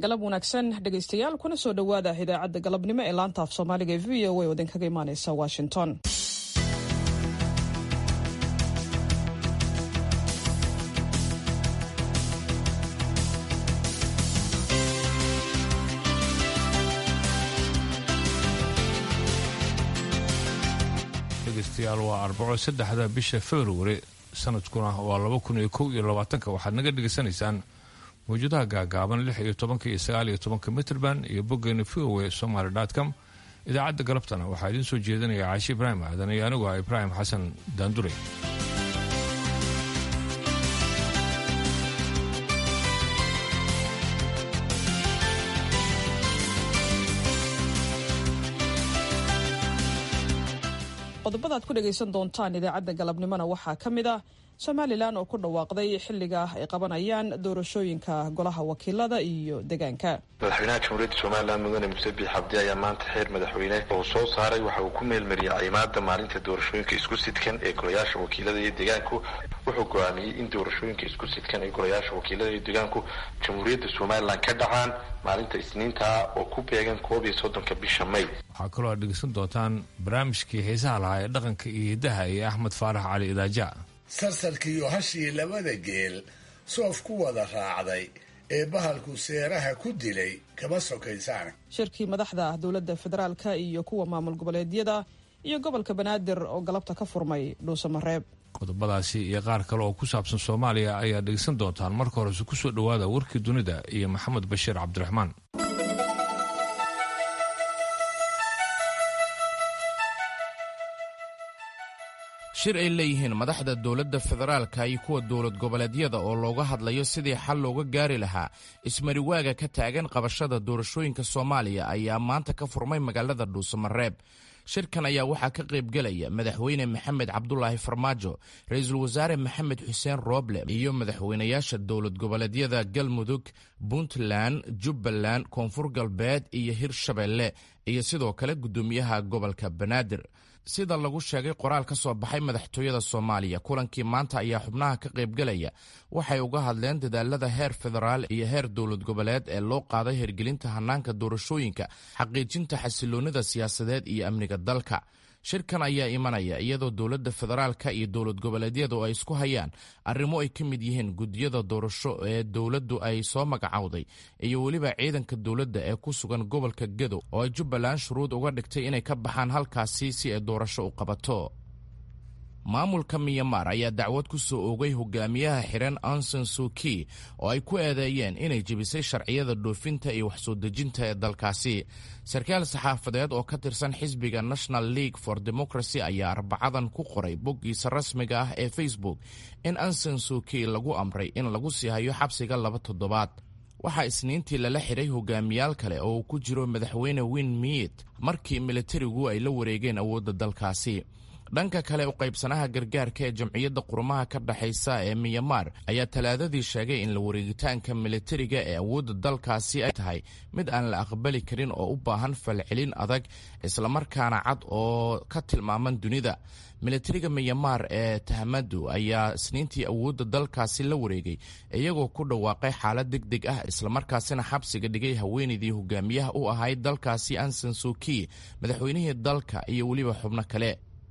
galab wanaagsan dhegaystayaal kuna soo dhowaada idaacadda galabnimo ee laanta af soomaaliga ee v o a oo idinkaga imaaneysa washington dhegeystayaal waa arbaco saddexda bisha februari sanadkuna waa laba kun iyo kow iyo labaatanka waxaad naga dhegaysanaysaan mawjadaha gaagaaban lix iyo tobanka iyo sagaal iyo tobanka mitrband iyo boggeena v o a somaly com idaacadda galabtana waxaa idiin soo jeedinaya caashi ibraahim aadan iyo anigu ah ibraahim xasan daandure qodobada aad ku dhegaysan doontaan idaacadda galabnimona waxaa ka mid ah somalilan oo ku dhawaaqday xilliga ay qabanayaan doorashooyinka golaha wakiilada iyo degaanka madaxweynaha jamhuuriyadda somalilan mudane muse biix cabdi ayaa maanta xeer madaxweyne oo soo saaray waxa uu ku meelmariyay cimaada maalinta doorashooyinka isku sidkan ee golayaasha wakiilada iyo degaanku wuxuu go-aamiyey in doorashooyinka isku sidkan ee golayaasha wakiilada iyo degaanku jamhuuriyadda somalilan ka dhacaan maalinta isniintaa oo ku beegan koob iyo soddonka bisha may waxaa kaloo aad dhegeysan doontaan barnaamijkii xiisaha lahaa ee dhaqanka iyo hiddaha iyo axmed faarax cali idaaja sarsalkiiyo hashii labada geel soof ku wada raacday ee bahalku seeraha ku dilay kama sokaysaan shirkii madaxda dowladda federaalka iyo kuwa maamul goboleedyada iyo gobolka banaadir oo galabta ka furmay dhuusamareeb qodobadaasi iyo qaar kale oo ku saabsan soomaaliya ayaa dhegeysan doontaan marka horese ku soo dhowaada warkii dunida iyo maxamed bashiir cabdiraxmaan shir ay leeyihiin madaxda dowladda federaalka iyo kuwa dowlad goboleedyada oo looga hadlayo sidii xal looga gaari lahaa ismariwaaga ka taagan qabashada doorashooyinka soomaaliya ayaa maanta ka furmay magaalada dhuusamareeb shirkan ayaa waxaa ka qaybgelaya madaxweyne maxamed cabdulaahi farmaajo ra-iisul wasaare maxamed xuseen rooble iyo madaxweynayaasha dowlad goboleedyada galmudug puntland jubbaland koonfur galbeed iyo hirshabeelle iyo sidoo kale guddoomiyaha gobolka banaadir sida lagu sheegay qoraal ka soo baxay madaxtooyada soomaaliya kulankii maanta ayaa xubnaha ka qaybgelaya waxay uga hadleen dadaalada heer federaal iyo heer dowlad goboleed ee loo qaaday hirgelinta hanaanka doorashooyinka xaqiijinta xasiloonnida siyaasadeed iyo amniga dalka shirkan ayaa imanaya iyadoo dowladda federaalka iyo dowlad goboleedyadu ay isku hayaan arrimo ay ka mid yihiin guddiyada doorasho ee dowladdu ay soo magacowday iyo weliba ciidanka dowladda ee ku sugan gobolka gedo oo ay jubbaland shuruud uga dhigtay inay ka baxaan halkaasi si ay doorasho u qabato maamulka miyamar ayaa dacwad ku soo oogay hogaamiyaha xiran anson suki oo ay ku eedeeyeen inay jebisay sharciyada dhoofinta iyo waxsoo dejinta ee dalkaasi sarkaal saxaafadeed oo ka tirsan xisbiga national league for democracy ayaa arbacadan ku qoray boggiisa rasmiga ah ee facebook in anson suki lagu amray in lagu sii hayo xabsiga laba toddobaad waxaa isniintii lala xidhay hogaamiyaal kale oo uu ku jiro madaxweyne win miit markii militarigu ay la wareegeen awoodda dalkaasi dhanka kale u qaybsanaha gargaarka ee jamciyadda qurumaha ka dhexaysa ee miyamar ayaa talaadadii sheegay in la wareegitaanka militariga ee awoodda dalkaasi ay tahay mid aan la aqbali karin oo u baahan falcelin adag islamarkaana cad oo ka tilmaaman dunida militariga miyamar ee tahamadu ayaa isniintii awoodda dalkaasi la wareegay iyagoo ku dhawaaqay xaalad deg deg ah islamarkaasina xabsiga dhigay haweenaydii hogaamiyaha u ahayd dalkaasi anson suki madaxweynihii dalka iyo weliba xubno kale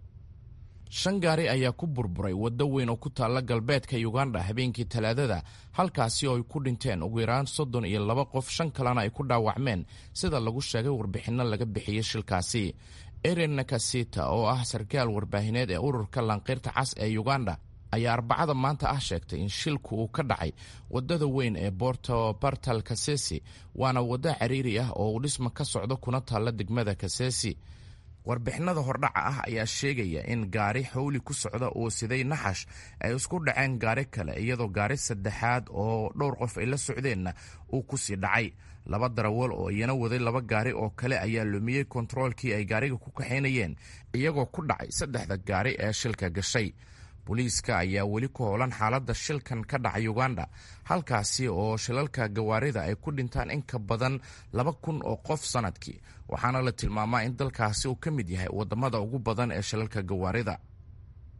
shan gaari ayaa ku burburay waddo weyn oo ku taalla galbeedka uganda habeenkii talaadada halkaasi oo ay ku dhinteen ugu yaraan soddon iyo laba qof shan kalena ay ku dhaawacmeen sida lagu sheegay warbixinno laga bixiyey shilkaasi erin nakasita oo ah sarkaal warbaahineed ee ururka lanqeyrta cas ee uganda ayaa arbacada maanta ah sheegtay in shilku uu ka dhacay waddada weyn ee borto bartal kasesi waana waddo cariiri ah oo uu dhisma ka socdo kuna taalla degmada kasesi warbixinada hordhaca ah ayaa sheegaya in gaari xowli ku socda oo siday naxash ay isku dhaceen gaari kale iyadoo gaari saddexaad oo dhowr qof ay la socdeenna uu ku sii dhacay laba darawal oo iyana waday laba gaari oo kale ayaa lumiyey kontaroolkii ay gaariga ku kaxaynayeen iyagoo ku dhacay saddexda gaari ee shilka gashay booliiska ayaa weli ku howlan xaaladda shilkan ka dhacay uganda halkaasi oo shilalka gawaarida ay ku dhintaan in ka badan laba kun oo qof sannadkii waxaana la tilmaamaa in dalkaasi uu ka mid yahay waddamada ugu badan ee shilalka gawaarida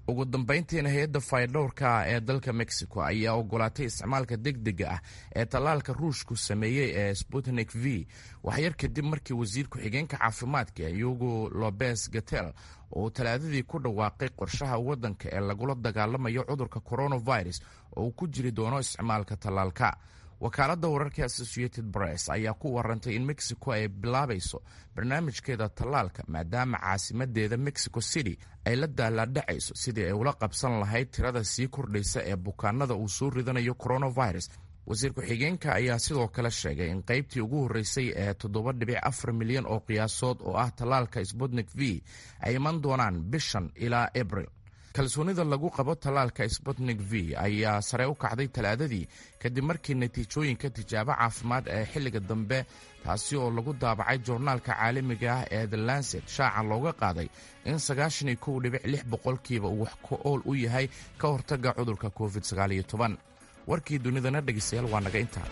ugu dambayntiina hay-adda faydhowrka ee dalka mexico ayaa ogolaatay isticmaalka degdega ah ee tallaalka ruushku sameeyey ee sputnik v waxyar kadib markii wasiir ku-xigeenka caafimaadka yugo lobes gatel oo talaadadii ku dhawaaqay qorshaha waddanka ee lagula dagaalamayo cudurka coronavirus oo uu ku jiri doono isticmaalka tallaalka wakaaladda wararka associated press ayaa ku warantay in mexico ay bilaabayso barnaamijkeeda tallaalka maadaama caasimadeeda mexico city ay la daalaadhacayso sidii ay ula qabsan lahayd tirada sii kordhaysa ee bukaanada uu soo ridanayo coronavirus wasiir ku-xigeenka ayaa sidoo kale sheegay in qaybtii ugu horreysay ee toddoba dhibic afar milyan oo qiyaasood oo ah tallaalka sputnik v ay iman doonaan bishan ilaa abril kalsoonida lagu qabo tallaalka sputnik v ayaa sare u kacday talaadadii kadib markii natiijooyinka tijaabo caafimaad ee xilliga dambe taasi oo lagu daabacay joornaalka caalamiga ah ee the lancet shaaca looga qaaday in sagaashan iyo kow dhibic lix boqolkiiba uu wax ku ool u yahay ka hortagga cudurka covid sagaaliyo toban warkii dunidana dhegaystayaal waa naga intaa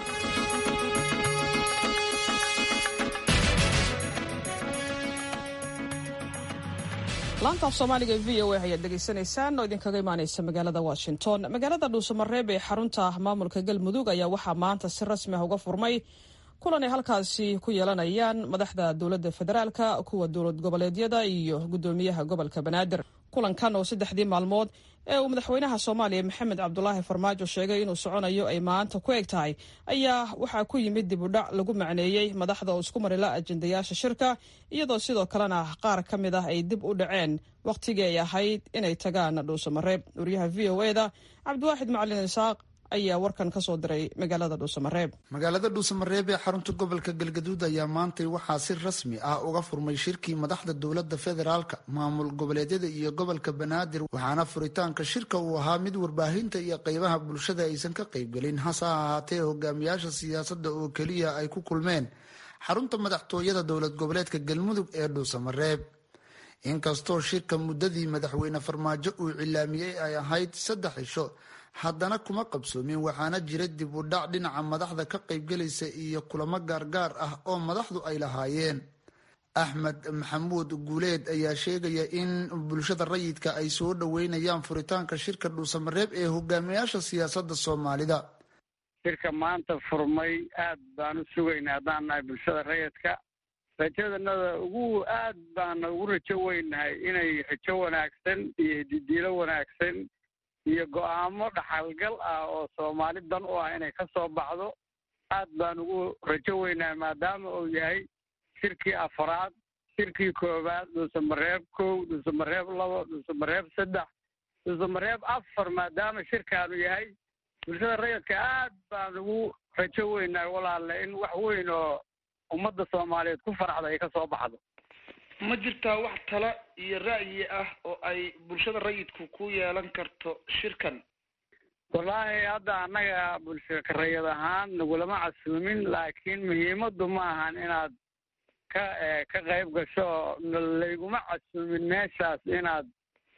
laanta af soomaaliga e v o a ayaad dhegaysanaysaan oo idinkaga imaaneysa magaalada washington magaalada dhuusamareeb ee xarunta maamulka galmudug ayaa waxaa maanta si rasmi ah uga furmay kulan ay halkaasi ku yeelanayaan madaxda dowladda federaalka kuwa dowlad goboleedyada iyo guddoomiyaha gobolka banaadir kulankan oo saddexdii maalmood ee uu madaxweynaha soomaaliya maxamed cabdulaahi farmaajo sheegay inuu soconayo ay maanta ku eg tahay ayaa waxaa ku yimid dib u dhac lagu macneeyey madaxda oo isku marila ajendayaasha shirka iyadoo sidoo kalena qaar ka mid ah ay dib u dhaceen wakhtigii ay ahayd inay tagaan dhuusamareeb wariyaha v o eda cabdiwaaxid macalin isaaq ayaa warkan ka soo diray magaalada dhuusamareeb magaalada dhuusamareeb ee xarunta gobolka galgaduud ayaa maantay waxaa si rasmi ah uga furmay shirkii madaxda dowladda federaalka maamul goboleedyada iyo gobolka banaadir waxaana furitaanka shirka uu ahaa mid warbaahinta iyo qeybaha bulshada aysan ka qaybgelin hase ahaatee hogaamiyaasha siyaasadda oo keliya ay ku kulmeen xarunta madaxtooyada dowlad goboleedka galmudug ee dhuusamareeb inkastoo shirka muddadii madaxweyne farmaajo uu cilaamiyey ay ahayd saddex cisho haddana kuma qabsoomin waxaana jira dib u dhac dhinaca madaxda ka qaybgelaysa iyo kulamo gaargaar ah oo madaxdu ay lahaayeen axmed maxamuud guuleed ayaa sheegaya in bulshada rayidka ay soo dhoweynayaan furitaanka shirka dhuusamareeb ee hogaamiyaasha siyaasadda soomaalida shirka maanta furmay aad baan u sugaynay haddaan nahay bulshada rayidka rajadanada ugu aad baana ugu rajo weynahay inay rajo wanaagsan iyo didiilo wanaagsan iyo go-aamo dhaxalgal ah oo soomaali dan u ah inay ka soo baxdo aad baan ugu rajo weynahay maadaama uu yahay shirkii afraad shirkii koowaad dhuusamareeb kow dhuusamareeb labo dhuusamareeb saddex dhuusamareeb afar maadaama shirkaanu yahay bulshada rayidka aad baan ugu rajo weynahay walaale in wax weyn oo ummadda soomaaliyeed ku faraxda ay ka soo baxdo ma jirtaa wax tala iyo ra'yi ah oo ay bulshada rayidku ku yeelan karto shirkan wallaahi hadda annaga bulshaka rayid ahaan nagulama casuumin laakiin muhiimaddu ma ahan inaad ka ka qayb gasho layguma casuumin meeshaas inaad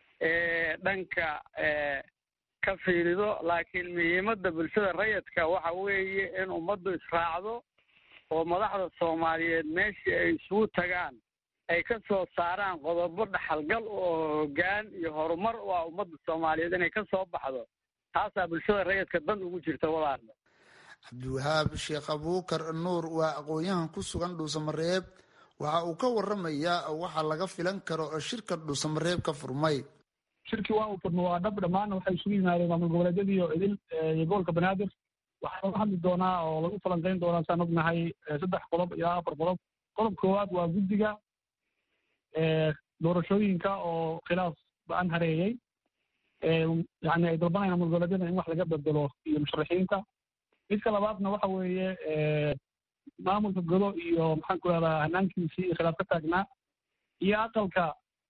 dhanka ka fiirido laakiin muhiimadda bulshada rayidka waxa weeye in ummaddu israacdo oo madaxda soomaaliyeed meeshii ay isugu tagaan ay ka soo saaraan qodobo dhaxalgal oo hoggaan iyo horumar u ah ummadda soomaaliyeed inay ka soo baxdo taasaa bulshada rayidka dan ugu jirta walaala cabdiwahaab sheekh abuukar nuur waa aqoon-yahan ku sugan dhuusamareeb waxa uu ka waramayaa waxa laga filan karo oo shirka dhuusamareeb ka furmay shirkii waa uu furmo waa dhab dhammaan waxay isugu yimaadeen maamul goboleedyadii iyo idil iyo gobolka banaadir waxaa laga hadli doonaa oo lagu falanqeyn doonaa saan ognahay saddex qodob ilaa afar qodob qodob koowaad waa guddiga doorashooyinka oo khilaaf ba-an hareeyey yani ay dalbanayaan maamul goboleedyada in wax laga bedelo iyo musharaxiinta midka labaadna waxa weeye maamulka godo iyo maxaan ku rahdaa hanaankiisii iyo khilaaf ka taagnaa iyo aqalka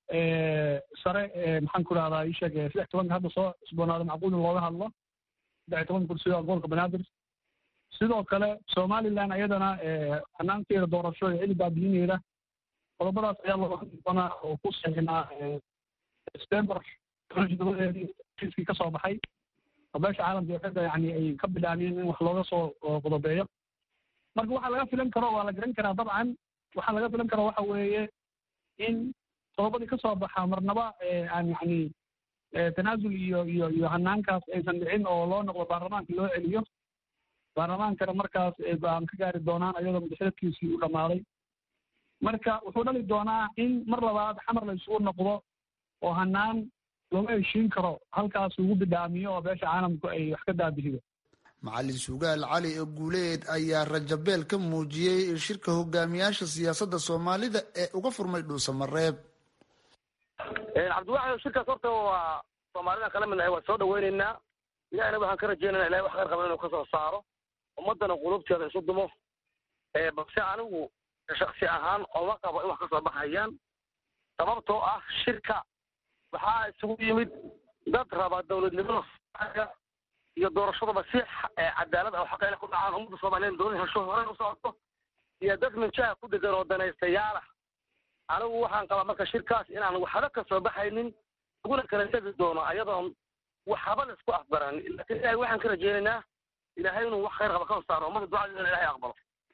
sare maxaan ku rahdaa isheeg saddex tobanka hadda soo cusboonaado macquul in looga hadlo saddex toban kursi oo gobolka banaadir sidoo kale somaliland ayadana hanaankeeda doorasho ee cili baabihineeda qodobadaas ayaa looga hadli doonaa oo ku saxinaa september todobadeedii kiiskii ka soo baxay oo beesha caalamka iyo xidda yani ay ka bilaabeen in wax looga soo qodobeeyo marka waxaa laga filan karo waa la garan karaa dabcan waxaa laga filan karo waxa weeye in qodobadii ka soo baxa marnaba aan yani tanaasul iyo iyo iyo hanaankaas aysan dhicin oo loo noqdo baarlamaanka loo celiyo baarlamaankana markaas ay go-aan ka gaari doonaan ayadoo madaxweedkiisii u dhammaaday marka wuxuu dhali doonaa in mar labaad xamar la isugu noqdo oo hanaan looma heshiin karo halkaas ugu bidhaamiyo oo beesha caalamku ay wax ka daabihido macalin sugaal cali ee guuleed ayaa rajabeel ka muujiyey shirka hogaamiyaasha siyaasadda soomaalida ee uga furmay dhuusamareeb cabdiwaxid shirkaas horta waa soomaalida kala midnahay waa soo dhaweyneynaa ilahina waxaan ka rajeynayna ilahay wax khayr qaban inuu kasoo saaro ummadana qulubteeda isu dumo balse anigu shaksi ahaan oma qabo in wax kasoo baxayaan sababtoo ah shirka waxaa isugu yimid dad raba dowladnimada iyo doorashadaba si cadaalad ah oo xaqa inay ku dhacaan ummadda soomaaliyeed dowlad hesho horey u socoto iyo dad minjaha ku degan oo danaystayaala anigu waxaan qabaa marka shirkaas inaan waxba ka soo baxaynin laguna kala tegi doono ayadoon waxba la isku afbaranin laakiin ilahay waxaan ka rajeynaynaa ilaahay inuu wax khayr qaba ka saaro ummadda ducadeedana ilahay aqbalo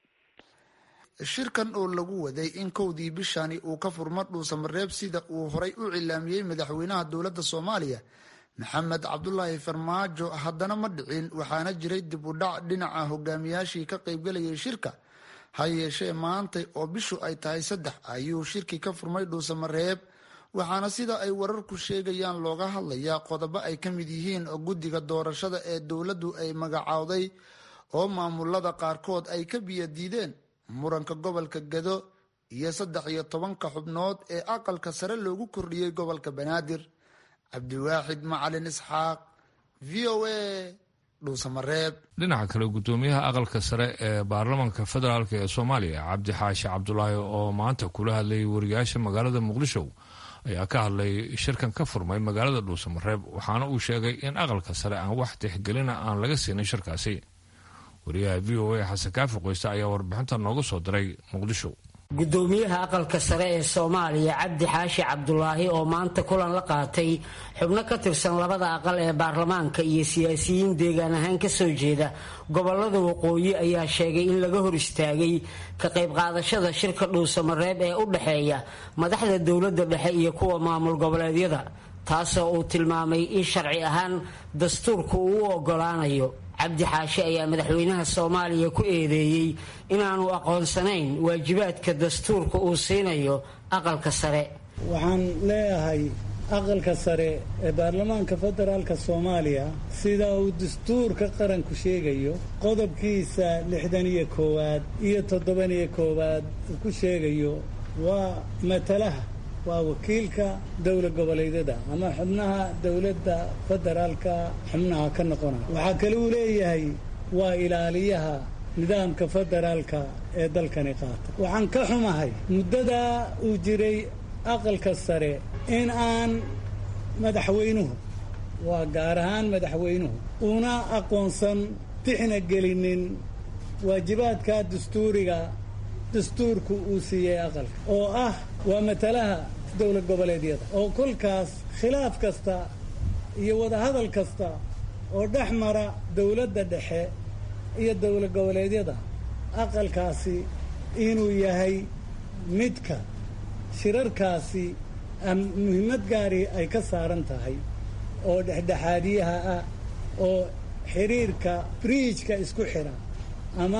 shirkan oo lagu waday in kowdii bishani uu ka furmo dhuusamareeb sida uu horay u cilaamiyey madaxweynaha dowladda soomaaliya maxamed cabdulaahi farmaajo haddana ma dhicin waxaana jiray dib u dhac dhinaca hogaamiyaashii ka qaybgalayay shirka ha yeeshee maantay oo bishu ay tahay saddex ayuu shirkii ka furmay dhuusamareeb waxaana sida ay wararku sheegayaan looga hadlayaa qodobo ay ka mid yihiin guddiga doorashada ee dowladdu ay magacaawday oo maamulada qaarkood ay ka biyo diideen muranka gobolka gado iyo saddex iyo tobanka xubnood ee aqalka sare loogu kordhiyey gobolka banaadir cabdiwaaxid macalin isxaaq v o a dhuusamareeb dhinaca kale guddoomiyaha aqalka sare ee baarlamaanka federaalk ee soomaaliya cabdi xaashi cabdulaahi oo maanta kula hadlayay wariyaasha magaalada muqdisho ayaa ka hadlay shirkan ka furmay magaalada dhuusamareeb waxaana uu sheegay in aqalka sare aan wax tixgelina aan laga siinin shirkaasi wariyaha v o a xasan kaafi qoyste ayaa warbixinta nooga soo diray muqdisho gudoomiyaha aqalka sare ee soomaaliya cabdi xaashi cabdulaahi oo maanta kulan la qaatay xubno ka tirsan labada aqal ee baarlamaanka iyo siyaasiyiin deegaan ahaan kasoo jeeda gobolada waqooyi ayaa sheegay in laga hor istaagay ka qayb qaadashada shirka dhuusamareeb ee u dhexeeya madaxda dowladda dhexe iyo kuwa maamul goboleedyada taasoo uu tilmaamay in sharci ahaan dastuurku uu u ogolaanayo cabdi xaashi ayaa madaxweynaha soomaaliya ku eedeeyey inaanu aqoonsanayn waajibaadka dastuurka uu siinayo aqalka sare waxaan leeyahay aqalka sare ee baarlamaanka federaalka soomaaliya sida uu dastuurka qaranku sheegayo qodobkiisa lixdan iyo koowaad iyo toddoban iyo koowaad uu ku sheegayo waa matalaha waa wakiilka dowla goboleedyada ama xubnaha dowladda federaalka xubnaha ka noqonaya waxaa kale uu leeyahay waa ilaaliyaha nidaamka federaalka ee dalkani qaata waxaan ka xumahay muddadaa uu jiray aqalka sare in aan madaxweynuhu waa gaar ahaan madaxweynuhu una aqoonsan tixna gelinin waajibaadka dastuuriga dastuurku uu siiyey aqalka oo ah waa matalaha dowla goboleedyada oo kolkaas khilaaf kasta iyo wadahadal kasta oo dhex mara dowladda dhexe iyo dowla goboleedyada aqalkaasi inuu yahay midka shirarkaasi muhiimad gaari ay ka saaran tahay oo dhexdhexaadiyaha ah oo xiriirka briijka isku xira ama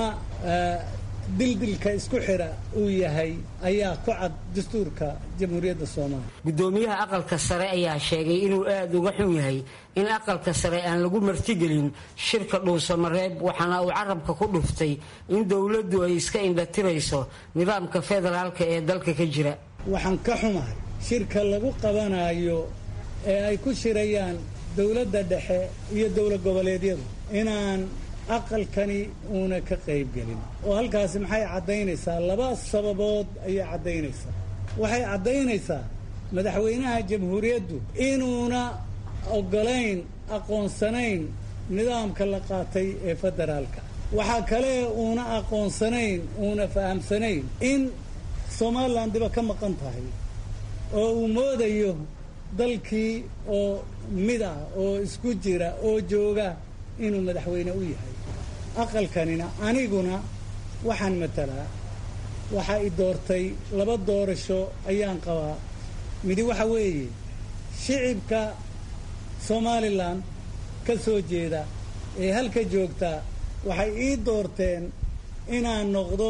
dildilka isku xira uu yahay ayaa ku cad dastuurka jamhuuriyadda soomaaliya gudoomiyaha aqalka sare ayaa sheegay inuu aada uga xun yahay in aqalka sare aan lagu martigelin shirka dhuusamareeb waxaana uu carabka ku dhuftay in dowladdu ay iska indhatirayso nidaamka federaalka ee dalka ka jira waxaan ka xumahay shirka lagu qabanayo ee ay ku shirayaan dowladda dhexe iyo dowla goboleedyadu inaan aqalkani uuna ka qaybgelin oo halkaasi maxay caddaynaysaa laba sababood ayay caddaynaysaa waxay caddaynaysaa madaxweynaha jamhuuriyaddu inuuna oggolayn aqoonsanayn nidaamka la qaatay ee federaalka waxaa kale uuna aqoonsanayn uuna fahamsanayn in somalilan diba ka maqan tahay oo uu moodayo dalkii oo mid ah oo isku jira oo jooga inuu madaxweyne u yahay aqalkanina aniguna waxaan matalaa waxaa i doortay laba doorasho ayaan qabaa midi waxa weeye shicibka somalilan ka soo jeeda ee halka joogtaa waxay ii doorteen inaan noqdo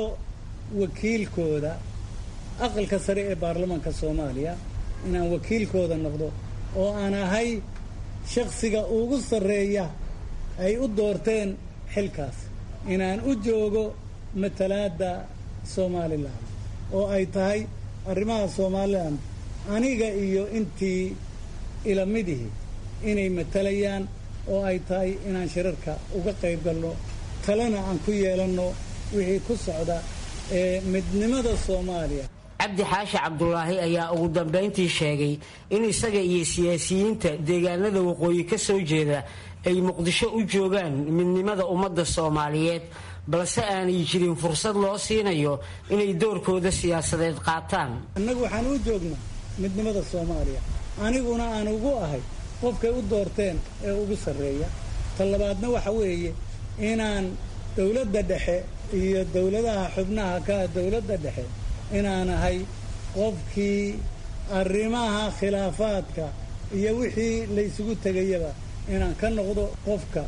wakiilkooda aqalka sare ee baarlamaanka soomaaliya inaan wakiilkooda noqdo oo aan ahay shakhsiga ugu sarreeya ay u doorteen xilkaas inaan u joogo matalaadda somalilan oo ay tahay arrimaha somalilan aniga iyo intii ilamidihii inay matalayaan oo ay tahay inaan shirarka uga qayb galno talena aan ku yeelanno wixii ku socda ee midnimada soomaaliya cabdi xaashi cabdulaahi ayaa ugu dambayntii sheegay in isaga iyo siyaasiyiinta deegaanada waqooyi ka soo jeeda ay muqdisho u joogaan midnimada ummadda soomaaliyeed balse aanay jirin fursad loo siinayo inay doorkooda siyaasadeed qaataan annagu waxaan u joognaa midnimada soomaaliya aniguna aan ugu ahay qofkay u doorteen ee ugu sarreeya ta labaadna waxa weeye inaan dowladda dhexe iyo dowladaha xubnaha ka ah dowladda dhexe inaan ahay qofkii arrimaha khilaafaadka iyo wixii laysugu tegayaba inaan ka noqdo qofka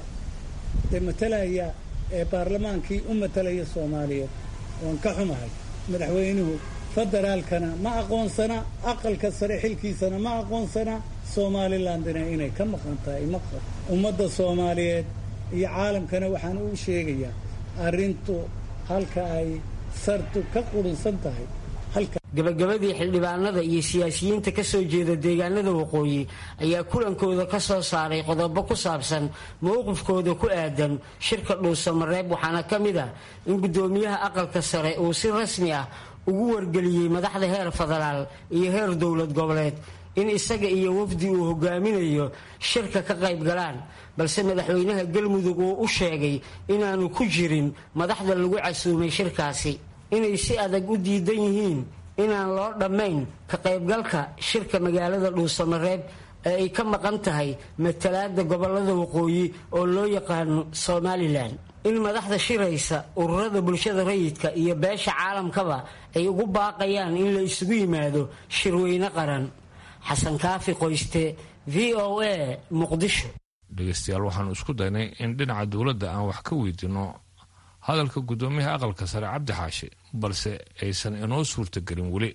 dee matalaya ee baarlamaankii u matalaya soomaaliyeed waan ka xumahay madaxweynuhu federaalkana ma aqoonsana aqalka sare xilkiisana ma aqoonsana somalilandina inay ka maqan tahay maqan ummadda soomaaliyeed iyo caalamkana waxaan u sheegayaa arrintu halka ay sartu ka qudunsan tahay gabagabadii xildhibaanada iyo siyaasiyiinta ka soo jeeda deegaanada waqooyi ayaa kulankooda ka soo saaray qodobo ku saabsan mowqifkooda ku aadan shirka dhuusamareeb waxaana ka mid ah in guddoomiyaha aqalka sare uu si rasmi ah ugu wargeliyey madaxda heer federaal iyo heer dowlad goboleed in isaga iyo wafdi uu hogaaminayo shirka ka qayb galaan balse madaxweynaha galmudug uu u sheegay inaanu ku jirin madaxda lagu casuumay shirkaasi inay si adag u diidan yihiin inaan loo dhammayn ka qaybgalka shirka magaalada dhuusamareeb ee ay ka maqan tahay matalaada gobolada waqooyi oo loo yaqaano somalilan in madaxda shiraysa ururada bulshada rayidka iyo beesha caalamkaba ay ugu baaqayaan in la isugu yimaado shirweyne qaran xasan kaafi qoyste v o a muqdisho dhegeystayaal waxaanu isku daynay in dhinaca dowladda aan wax ka weydiinno hadalka guddoomiyaha aqalka sare cabdi xaashi balse aysan inoo suurtagelin weli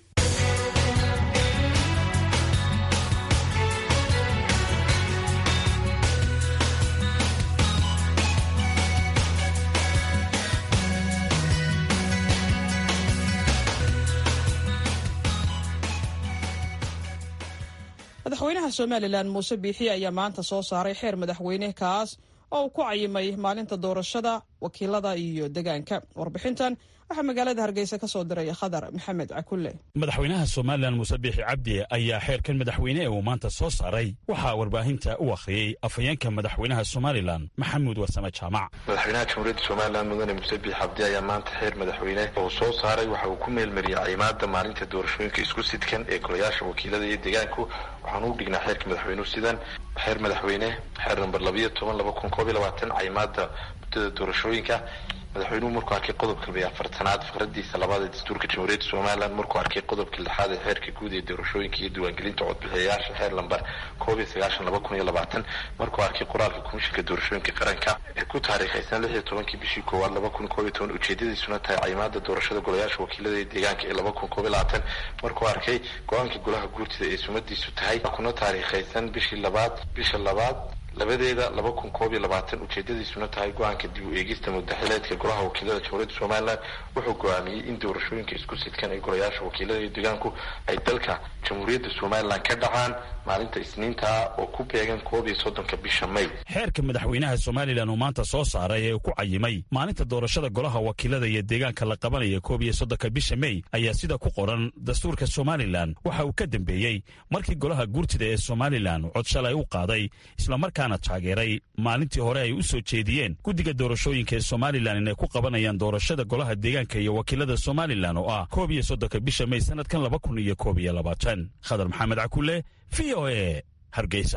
madaxweynaha somalilan muuse biixi ayaa maanta soo saaray xeer madaxweyne kaas oo uu ku cayimay maalinta doorashada wakiilada iyo degaanka warbixintan waxaa magaalada hargeysa ka soo diray khadar maxamed cakulle madaxweynaha somalilan muuse biixi cabdi ayaa xeerkan madaxweyne ee uu maanta soo saaray waxaa warbaahinta u akhriyey afhayeenka madaxweynaha somalilan maxamuud warsame jaamac madaxweynaha jamhuuriyadda somalilan mudane muuse biixi cabdi ayaa maanta xeer madaxweyne oo soo saaray waxa uu ku meelmariyey caymaada maalinta doorashooyinka isku sidkan ee golayaasha wakiilada iyo degaanku waxaanu u dhignaa xeerka madaxweynuhu sidan xeer madaxweyne xeer namber labayo toban laba kun koob iyo labaatan caymaada muddada doorashooyinka madaxweynuhu markuu arkay qodobka labiyo afartanaad fikradiisa labaad ee dastuurka jamhuuriyadda somalilan markuu arkay qodobka lixaad ee xeerka guud ee doorashooyinka iyo diiwaangelinta codbixiyayaasha xeer lamber koob iyo sagaashan laba kun iyo labaatan markuu arkay qoraalka komishinka doorashooyinka qaranka ee ku taariikhaysan lix iyo tobankii bishii koowaad laba kun koob iyo toban ujeedadiisuna tahay caymaada doorashada golayaasha wakiilada ee deegaanka ee laba kun koob iyo labaatan markuu arkay go-aanka golaha guurtida ee sumadiisu tahay kuna taariikhaysan bishii labaad bisha labaad labadeeda laba kun koob iyo labaatan ujeedadiisuna tahay go-aanka dib u eegista mudaxileedka golaha wakiilada jamhuuriyadda somalilan wuxuu go-aamiyey in doorashooyinka isku sidkan ee golayaasha wakiilada iyo deegaanku ay dalka jamhuuriyadda somalilan ka dhacaan maalinta isniintaa oo ku beegan koob iyo soddonka bisha may xeerka madaxweynaha somalilan uu maanta soo saaray ee uu ku cayimay maalinta doorashada golaha wakiilada iyo deegaanka la qabanaya koob iyo soddonka bisha mey ayaa sida ku qoran dastuurka somalilan waxa uu ka dambeeyey markii golaha guurtida ee somalilan cod shalay u qaaday islamarkaana taageeray maalintii hore ay u soo jeediyeen guddiga doorashooyinka ee somalilan inay ku qabanayaan doorashada golaha deegaanka iyo wakiilada somalilan oo ah koob iyo soddonka bisha mey sanadkan laba kun iyo koob iyo labaatan khadar maxamed cakule v o e hargeysa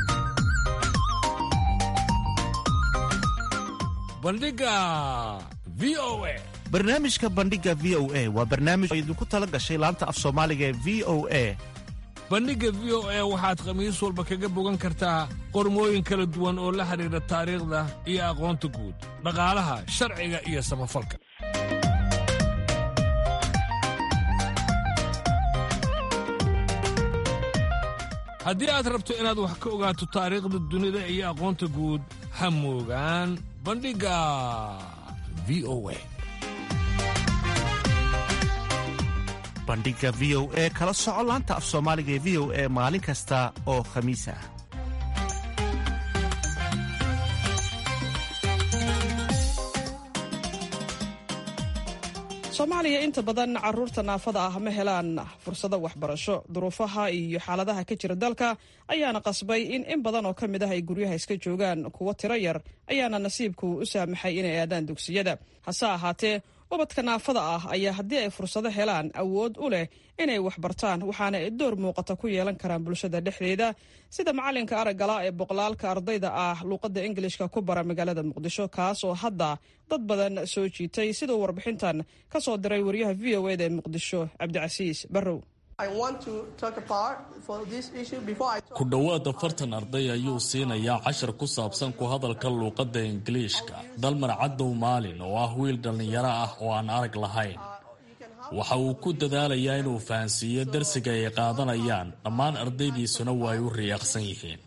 bandhiga v o a barnaamijka bandhiga v o a waa barnaamij oo idinku tala gashay laanta af soomaaliga ee v o a bandhigga v o a waxaad khamiis walba kaga bogan kartaa qormooyin kala duwan oo la xidhiidha taariikhda iyo aqoonta guud dhaqaalaha sharciga iyo samafalka haddii aad rabto inaad wax ka ogaato taariikhda dunida iyo aqoonta guud ha moogaan bandhigga v o a bandhiga v o e kala soco laanta af soomaaliga ee v o e maalin kasta oo khamiis ah soomaaliya inta badan caruurta naafada ah ma helaan fursado waxbarasho duruufaha iyo xaaladaha ka jira dalka ayaana qasbay in in badan oo ka mid ah ay guryaha iska joogaan kuwo tiro yar ayaana nasiibku u saamaxay inay aadaan dugsiyada hase ahaatee ubadka naafada ah ayaa haddii ay fursado helaan awood u leh inay waxbartaan waxaana ay door muuqata ku yeelan karaan bulshada dhexdeeda sida macalinka araggala ee boqolaalka ardayda ah luuqadda ingilishka ku bara magaalada muqdisho kaas oo hadda dad badan soo jiitay siduu warbixintan ka soo diray wariyaha v o eda ee muqdisho cabdicasiis barrow ku dhowaad afartan arday ayuu siinayaa cashar ku saabsan ku hadalka luuqadda ingiliishka dalmar cadow maalin oo ah wiil dhallinyaro ah oo aan arag lahayn waxa uu ku dadaalayaa inuu fahansiiyo darsiga ay qaadanayaan dhammaan ardaydiisuna waa ay u riyaaqsan yihiin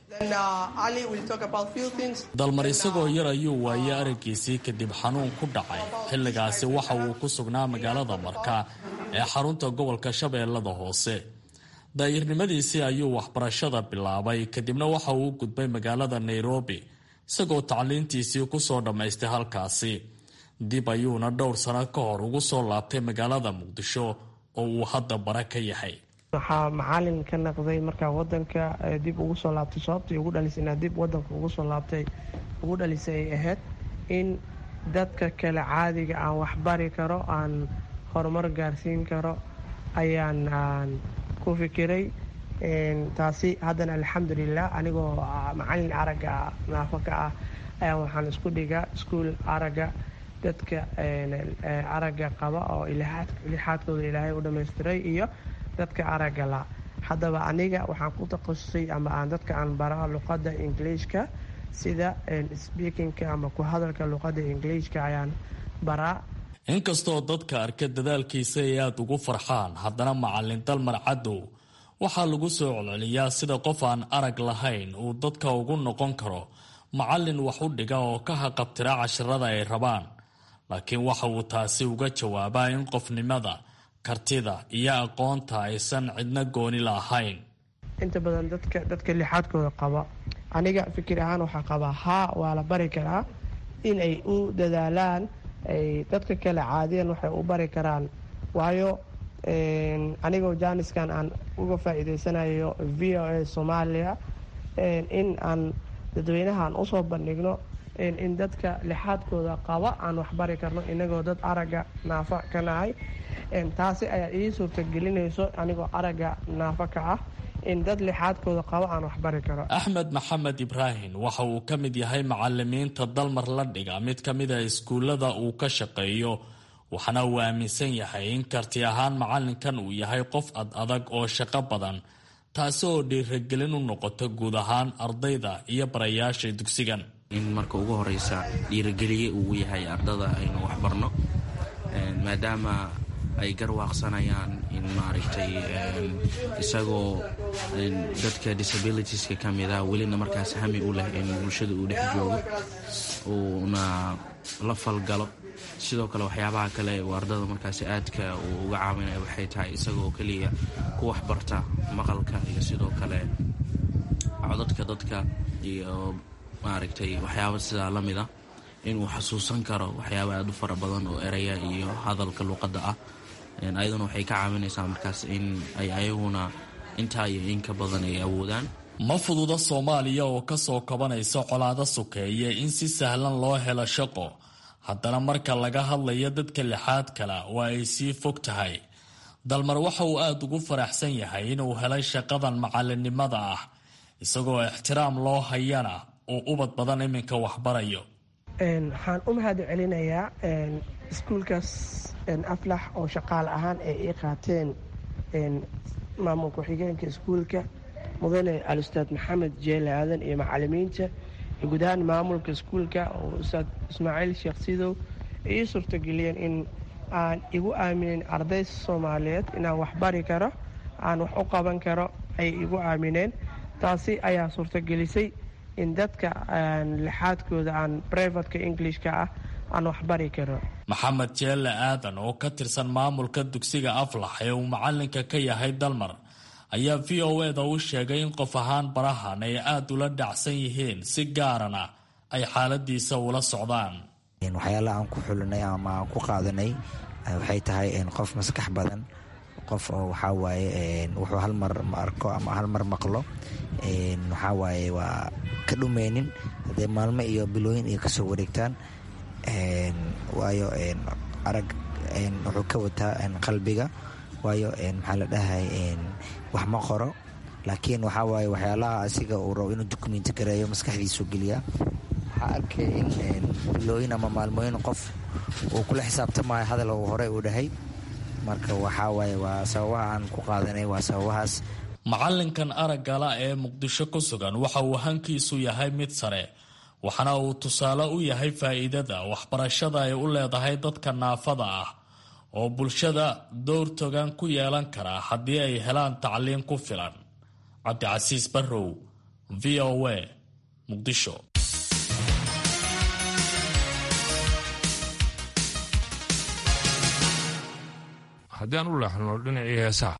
dalmar isagoo yar ayuu waayey araggiisii kadib xanuun ku dhacay xilligaasi waxa uu ku sugnaa magaalada marka ee xarunta gobolka shabeellada hoose daayirnimadiisii ayuu waxbarashada bilaabay kadibna waxa uu u gudbay magaalada nairobi isagoo tacliintiisii kusoo dhammaystay halkaasi dib ayuuna dhowr sano ka hor ugu soo laabtay magaalada muqdisho oo uu hadda bara ka yahay waxaa macalin ka naqday markaa wadanka dib ugu soo laabtay sababtii ugu dhalisay inaa dib wadanka ugu soo laabtay ugu dhalisay ay ahayd in dadka kale caadiga aan waxbari karo aan horumar gaarsiin karo ayaan ku fikiray taasi haddana alxamdulilah anigoo macalin aragga naafo ka ah ayaan waxaan isku dhigaa iskuol aragga dadka aragga qaba oo lixaadkooda ilaahay u dhamaystiray iyo dadka aragga la haddaba aniga waxaan ku takhasusay ama aan dadka aan baraa luqadda ingiliishka sida speakingka ama ku hadalka luqadda ingiliishka ayaan baraa inkastoo dadka arka dadaalkiisa ay aada ugu farxaan haddana macalin dalmar cadow waxaa lagu soo celceliyaa sida qof aan arag lahayn uu dadka ugu noqon karo macalin wax u dhiga oo ka haqabtira casharada ay rabaan laakiin waxa uu taasi uga jawaabaa in qofnimada kartida iyo aqoonta aysan cidna gooni lahayn inta badan dadka dadka lixaadkooda qaba aniga fikir ahaan waxaa qabaa haa waa la bari karaa in ay u dadaalaan ay dadka kale caadiyan waxay u bari karaan waayo anigoo jaaniskan aan uga faa'iideysanayo v o a soomaaliya in aan dadweynahaan usoo bandhigno in dadka lixaadkooda qaba aan waxbari karno inagoo dad aragga naafa ka nahay taasi ayaa ii suurtagelinayso anigoo aragga naafa ka ah in dad lixaadkooda qaba aan waxbari karo axmed maxamed ibraahim waxa uu ka mid yahay macalimiinta dalmar la dhiga mid ka mid a iskuullada uu ka shaqeeyo waxaana uu aaminsan yahay in karti ahaan macalinkan uu yahay qof ad adag oo shaqo badan taasi oo dhiiragelin u noqota guud ahaan ardayda iyo barayaasha dugsigan in marka ugu horeysa dhiirageliye uu yahay ardada aynu waxbarno maadaama ay garwaaqsanayaan in maaragtay isagoo dadka disabilitieska ka mida welina markaas hami u leh in bulshada uu dhex joogo uuna la falgalo sidoo kale waxyaabaha kale uu ardada markaasi aadka uu uga caawinaya waxay tahay isagoo keliya ku waxbarta maqalka iyo sidoo kale codadka dadka iyo maaragtay waxyaaba sidaa la mid a inuu xasuusan karo waxyaaba aada u fara badan oo eraya iyo hadalka luuqadda ah ayaduna waxay ka caawinaysaa markaas in ay ayaguna intaa iyo in ka badan ay awoodaan ma fududa soomaaliya oo kasoo kabanaysa colaado sokeeye in si sahlan loo helo shaqo haddana marka laga hadlayo dadka lixaad kale waa ay sii fog tahay dalmar waxa uu aada ugu faraxsan yahay inuu helay shaqadan macalinimada ah isagoo ixtiraam loo hayana uu ubad badan iminka waxbarayo waxaan u mahad celinayaa iskuulkaas aflax oo shaqaal ahaan ay ii qaateen maamul ku-xigeenka iskuulka mudane al-ustaad maxamed jeele aadan iyo macalimiinta iyo guud ahaan maamulka iskuulka oo ustaad ismaaciil sheekh sidow ay ii suurtageliyeen in aan igu aaminin arday soomaaliyeed inaan wax bari karo aan wax u qaban karo ayay igu aamineen taasi ayaa suurtagelisay in dadka lixaadkooda aan brivatka englishka ah aan wax bari karo maxamed jeelle aadan oo ka tirsan maamulka dugsiga aflax ee uu macalinka ka yahay dalmar ayaa v o eda u sheegay in qof ahaan barahan ay aada ula dhacsan yihiin si gaarana ay xaaladiisa ula socdaan waxyaalaha aan ku xulinay ama aan ku qaadanay waxay tahay qof maskax badan qof oo waxaa waaye wuxuu hal mar arko ama hal mar maqlo waxaa waaye waa ka dhumeynin haddee maalmo iyo bilooyin iyo kasoo wareegtaan waayo arag wuxuu ka wataa qalbiga waayo maxaa la dhahay wax ma qoro laakiin waxaa waaye waxyaalaha asiga uu rabo inuu dukumenti gareeyo maskaxdiisu geliya waxaa arkay in bilooyin ama maalmooyin qof uu kula xisaabtamayo hadal uu hore uu dhahay marka waxaa waaye waa sababaha aan ku qaadanay waa sababahaas macalinkan araggala ee muqdisho ku sugan waxa uu hankiisu yahay mid sare waxaana uu tusaale u yahay faa'iidada waxbarashada ay u leedahay dadka naafada ah oo bulshada dowr togan ku yeelan kara haddii ay helaan tacliin ku filan cabdicasiis barrow v o a muqdisho haddii aan u leexno dhinacii heesaha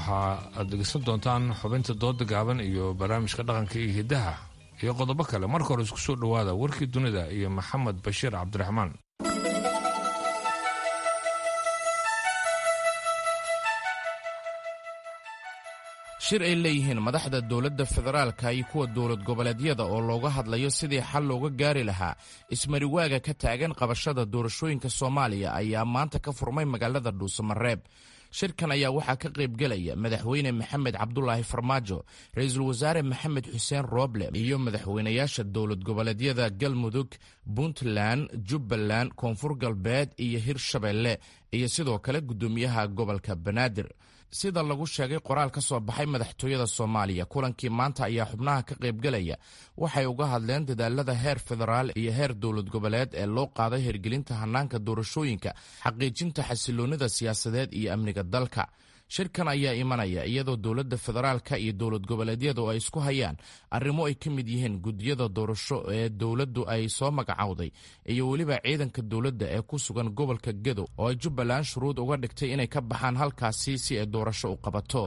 waxa aad dhegeysan doontaan xubinta dooda gaaban iyo barnaamijka dhaqanka iyo hiddaha iyo qodobo kale marka hore isku soo dhowaada warkii dunida iyo maxamed bashiir cabdiraxmaan shir ay leeyihiin madaxda dowladda federaalka iyo kuwa dowlad goboleedyada oo looga hadlayo sidii xal looga gaari lahaa ismariwaaga ka taagan qabashada doorashooyinka soomaaliya ayaa maanta ka furmay magaalada dhuusamareeb shirkan ayaa waxaa ka qaybgelaya madaxweyne maxamed cabdulaahi farmaajo ra-iisul wasaare maxamed xuseen rooble iyo madaxweynayaasha dowlad goboleedyada galmudug puntland jubbaland koonfur galbeed iyo hirshabeelle iyo sidoo kale guddoomiyaha gobolka banaadir sida lagu sheegay qoraal ka soo baxay madaxtooyada soomaaliya kulankii maanta ayaa xubnaha ka qaybgelaya waxay uga hadleen dadaalada heer federaal iyo heer dowlad goboleed ee loo qaaday hirgelinta hanaanka doorashooyinka xaqiijinta xasiloonnida siyaasadeed iyo amniga dalka shirkan ayaa imanaya iyadoo dowladda federaalka iyo dowlad goboleedyadu ay isku hayaan arrimo ay ka mid yihiin guddiyada doorasho ee dowladdu ay soo magacowday iyo weliba ciidanka dowladda ee ku sugan gobolka gedo oo ay jubbaland shuruud uga dhigtay inay ka baxaan halkaasi si ay doorasho u qabato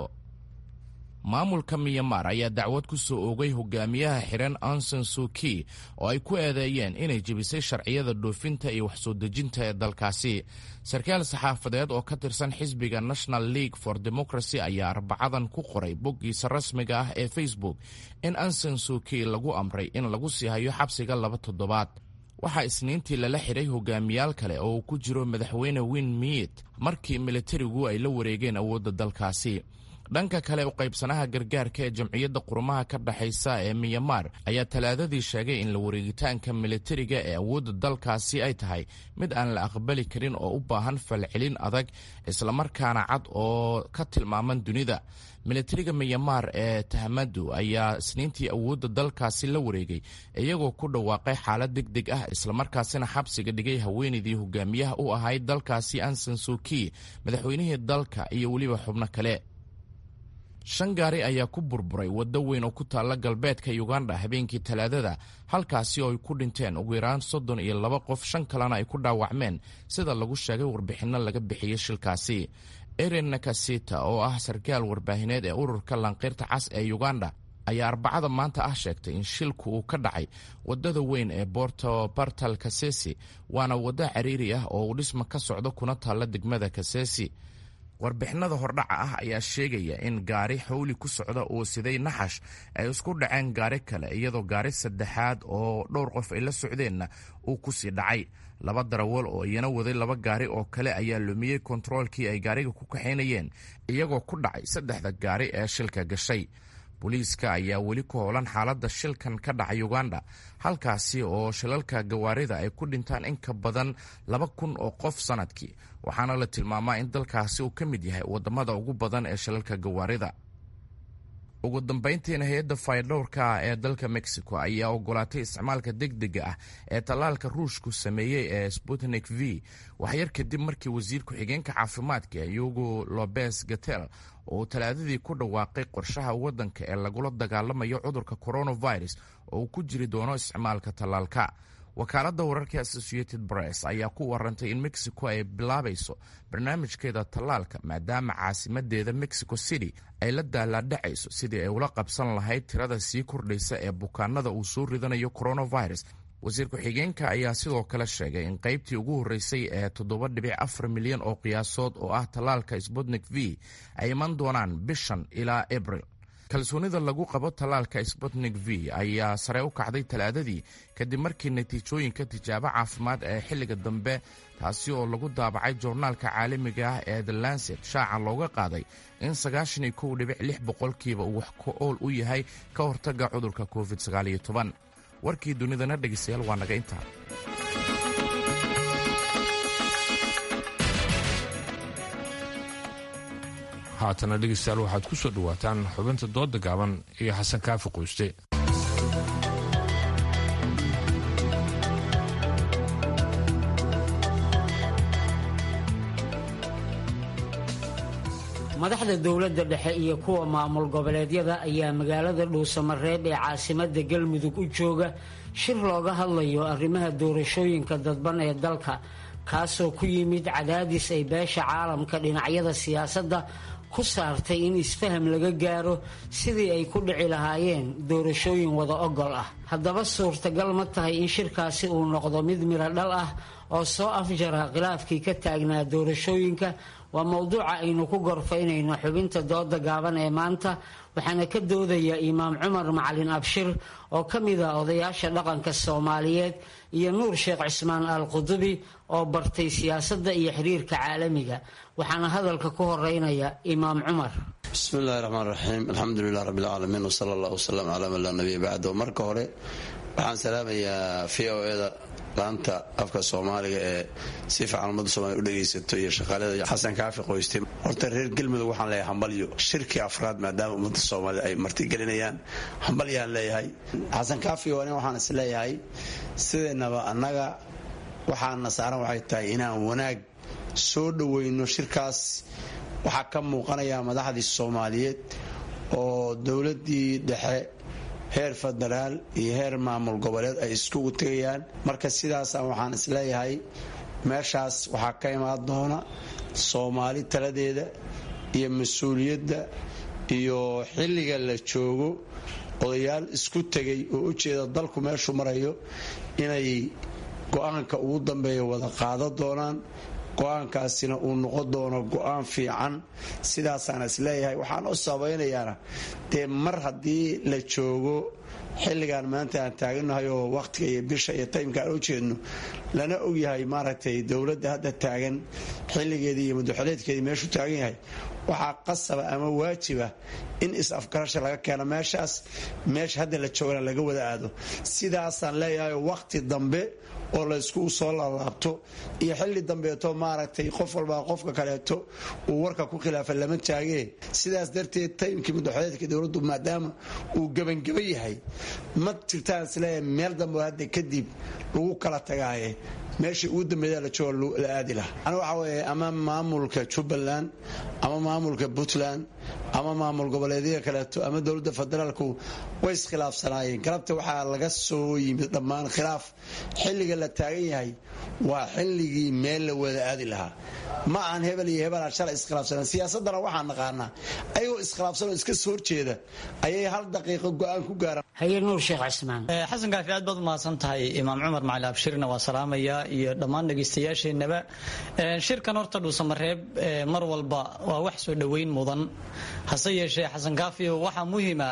maamulka miyamar ayaa dacwad ku soo oogay hogaamiyaha xiran anson suki oo ay ku eedeeyeen inay jebisay sharciyada dhoofinta iyo waxsoo dejinta ee dalkaasi sarkaal saxaafadeed oo ka tirsan xisbiga national league for democracy ayaa arbacadan ku qoray boggiisa rasmiga ah ee facebook in anson suki lagu amray in lagu sii hayo xabsiga laba toddobaad waxaa isniintii lala xidhay hogaamiyaal kale oo uu ku jiro madaxweyne win miit markii militarigu ay la wareegeen awoodda dalkaasi dhanka kale u qaybsanaha gargaarka ee jamciyadda qurumaha ka dhexaysa ee miyamar ayaa talaadadii sheegay in la wareegitaanka militariga ee awoodda dalkaasi ay tahay mid aan la aqbali karin oo u baahan falcelin adag islamarkaana cad oo ka tilmaaman dunida militariga miyamar ee tahmadu ayaa isniintii awoodda dalkaasi la wareegay iyagoo ku dhawaaqay xaalad deg deg ah islamarkaasina xabsiga dhigay haweenaydii hogaamiyaha u ahayd dalkaasi ansan suki madaxweynihii dalka iyo weliba xubno kale shan gaari ayaa ku burburay waddo weyn oo ku taalla galbeedka uganda habeenkii talaadada halkaasi oo ay ku dhinteen ugu yaraan soddon iyo laba qof shan kalena ay ku dhaawacmeen sida lagu sheegay warbixinno laga bixiyey shilkaasi eren nakasita oo ah sarkaal warbaahineed ee ururka lanqeyrta cas ee uganda ayaa arbacada maanta ah sheegtay in shilku uu ka dhacay waddada weyn ee borto bartal kasesi waana waddo cariiri ah oo uu dhisma ka socdo kuna taalla degmada kasesi warbixinada hordhaca ah ayaa sheegaya in gaari xawli ku socda uu siday naxash ay isku dhaceen gaari kale iyadoo gaari saddexaad oo dhowr qof ay la socdeenna uu ku sii dhacay laba darawal oo iyana waday laba gaari oo kale ayaa lumiyey kontaroolkii ay gaariga ku kaxaynayeen iyagoo ku dhacay saddexda gaari ee shilka gashay booliiska ayaa weli ku howlan xaaladda shilkan ka dhacay uganda halkaasi oo shilalka gawaarida ay ku dhintaan in ka badan laba kun oo qof sannadkii waxaana la tilmaamaa in dalkaasi uu ka mid yahay waddamada ugu badan ee shilalka gawaarida ugu dambayntiina hay-adda faydhowrka ee dalka mexico ayaa ogolaatay isticmaalka degdega ah ee tallaalka ruushku sameeyey ee sputnik v waxyar kadib markii wasiir ku-xigeenka caafimaadka yugo lobes gatel oo talaadadii ku dhawaaqay qorshaha waddanka ee lagula dagaalamayo cudurka coronavirus oo uu ku jiri doono isticmaalka tallaalka wakaaladda wararka associated press ayaa ku warantay in mexico ay bilaabayso barnaamijkeeda tallaalka maadaama caasimadeeda mexico city ay la daalaadhacayso sidii ay ula qabsan lahayd tirada sii kordhaysa ee bukaanada uu soo ridanayo coronavirus wasiir ku-xigeenka ayaa sidoo kale sheegay in qaybtii ugu horreysay ee toddoba dhibic afar milyan oo qiyaasood oo ah tallaalka sputnik v ay iman doonaan bishan ilaa abril kalsoonida lagu qabo tallaalka sputnik v ayaa sare u kacday talaadadii kadib markii natiijooyinka tijaabo caafimaad ee xilliga dambe taasi oo lagu daabacay joornaalka caalamiga ah ee the lancet shaaca looga qaaday in sagaashan iyo kow dhibic lix boqolkiiba uu wax ku ool u yahay ka hortagga cudurka covid sagaaliyo toban warkii dunidana dhegeystayaal waa naga intaa haatana dhegeystayaal waxaad ku soo dhowaataan xubinta dooda gaaban iyo xasan kaafi qoyste madaxda dowladda dhexe iyo kuwa maamul goboleedyada ayaa magaalada dhuusamareeb ee caasimada galmudug u jooga shir looga hadlayo arrimaha doorashooyinka dadban ee dalka kaasoo ku yimid cadaadis ay beesha caalamka dhinacyada siyaasadda ku saartay in isfaham laga gaaro sidii ay ku dhici lahaayeen doorashooyin wada ogol ah haddaba suurtagal ma tahay in shirkaasi uu noqdo mid miro dhal ah oo soo afjara khilaafkii ka taagnaa doorashooyinka waa mowduuca aynu ku gorfaynayno xubinta dooda gaaban ee maanta waxaana ka doodaya imaam cumar macalin abshir oo ka mid ah odayaasha dhaqanka soomaaliyeed iyo nuur sheekh cismaan al qudubi oo bartay siyaasadda iyo xiriirka caalamiga waxaana hadalka ku horeynaya imaam cumar bismi illahi raxmaan raxiim alxamdulilah rabbi alcaalamiin wsala allah wsalam calaa man laa nabiya bacdo marka hore waxaan salaamayaa v o eda laanta afka soomaaliga ee si fiican ummadda soomaliya u dhegaysato iyo shaqaalada xasan kaafi qoyste horta reer galmudug waxaan leeyahay hambalyo shirkii afraad maadaama ummadda soomaalida ay martigelinayaan hambalyaan leeyahay xasan kaafi oo nin waxaan is leeyahay sideennaba annaga waxaana saaran waxay tahay inaan wanaag soo dhoweyno shirkaas waxaa ka muuqanaya madaxdii soomaaliyeed oo dowladdii dhexe heer federaal iyo heer maamul goboleed ay iskugu tegayaan marka sidaasa waxaan isleeyahay meeshaas waxaa ka imaan doona soomaali taladeeda iyo mas-uuliyadda iyo xilliga la joogo odayaal isku tegay oo u jeeda dalku meeshuu marayo inay go-aanka ugu dambeeya wada qaado doonaan go-aankaasina uu noqon doono go-aan fiican sidaasaan isleeyahay waxaan u sabaynayaana dee mar haddii la joogo xilligan maanta aan taaganahay oo wakhtiga iyo bisha iyo taymka aan u jeedno lana ogyahay maaragtay dowladda hadda taagan xilligeedii iyo madaxoleedkeedii meeshuu taagan yahay waxaa qasaba ama waajiba in is-afgarasha laga keeno meeshaas meesha hadda la joogana laga wada aado sidaasaan leeyahay wakhti dambe oo la isku soo laalaabto iyo xilli dambeeto maaragtay qof walbaa qofka kaleeto uu warka ku khilaafa lama taagee sidaas darteed taymkii madaxoleedka dowladdu maadaama uu gebangeba yahay ma jirtaan isleeyahay meel dambe oo hadda kadib lagu kala tagaaye meeshii ugu dambeeya la joogo la aadi laha ana waxa weeye ama maamulka jubbaland ama maamulka puntland ama maamul goboleedyada kaleeto ama dowladda federaalku way iskhilaafsanaayeen galabta waxaa laga soo yimid dhammaan khilaaf xilliga la taagan yahay waa xilligii meel la wada aadi lahaa ma aan hebel iyo hebel aan shalay iskhilaafsanaan siyaasadana waxaan naqaanaa ayagoo iskhilaafsanoo iska soo horjeeda ayay hal daqiiqo go-aan ku gaaraan haye nuur sheekh cismaan xasan kaafi aad baad umahadsan tahay imaam cumar macali abshirna waa salaamaya iyo dhammaan dhegaystayaasheenaba shirkan horta dhuusamareeb mar walba waa wax soo dhoweyn mudan hase yeeshee xasan kaafi waxaa muhima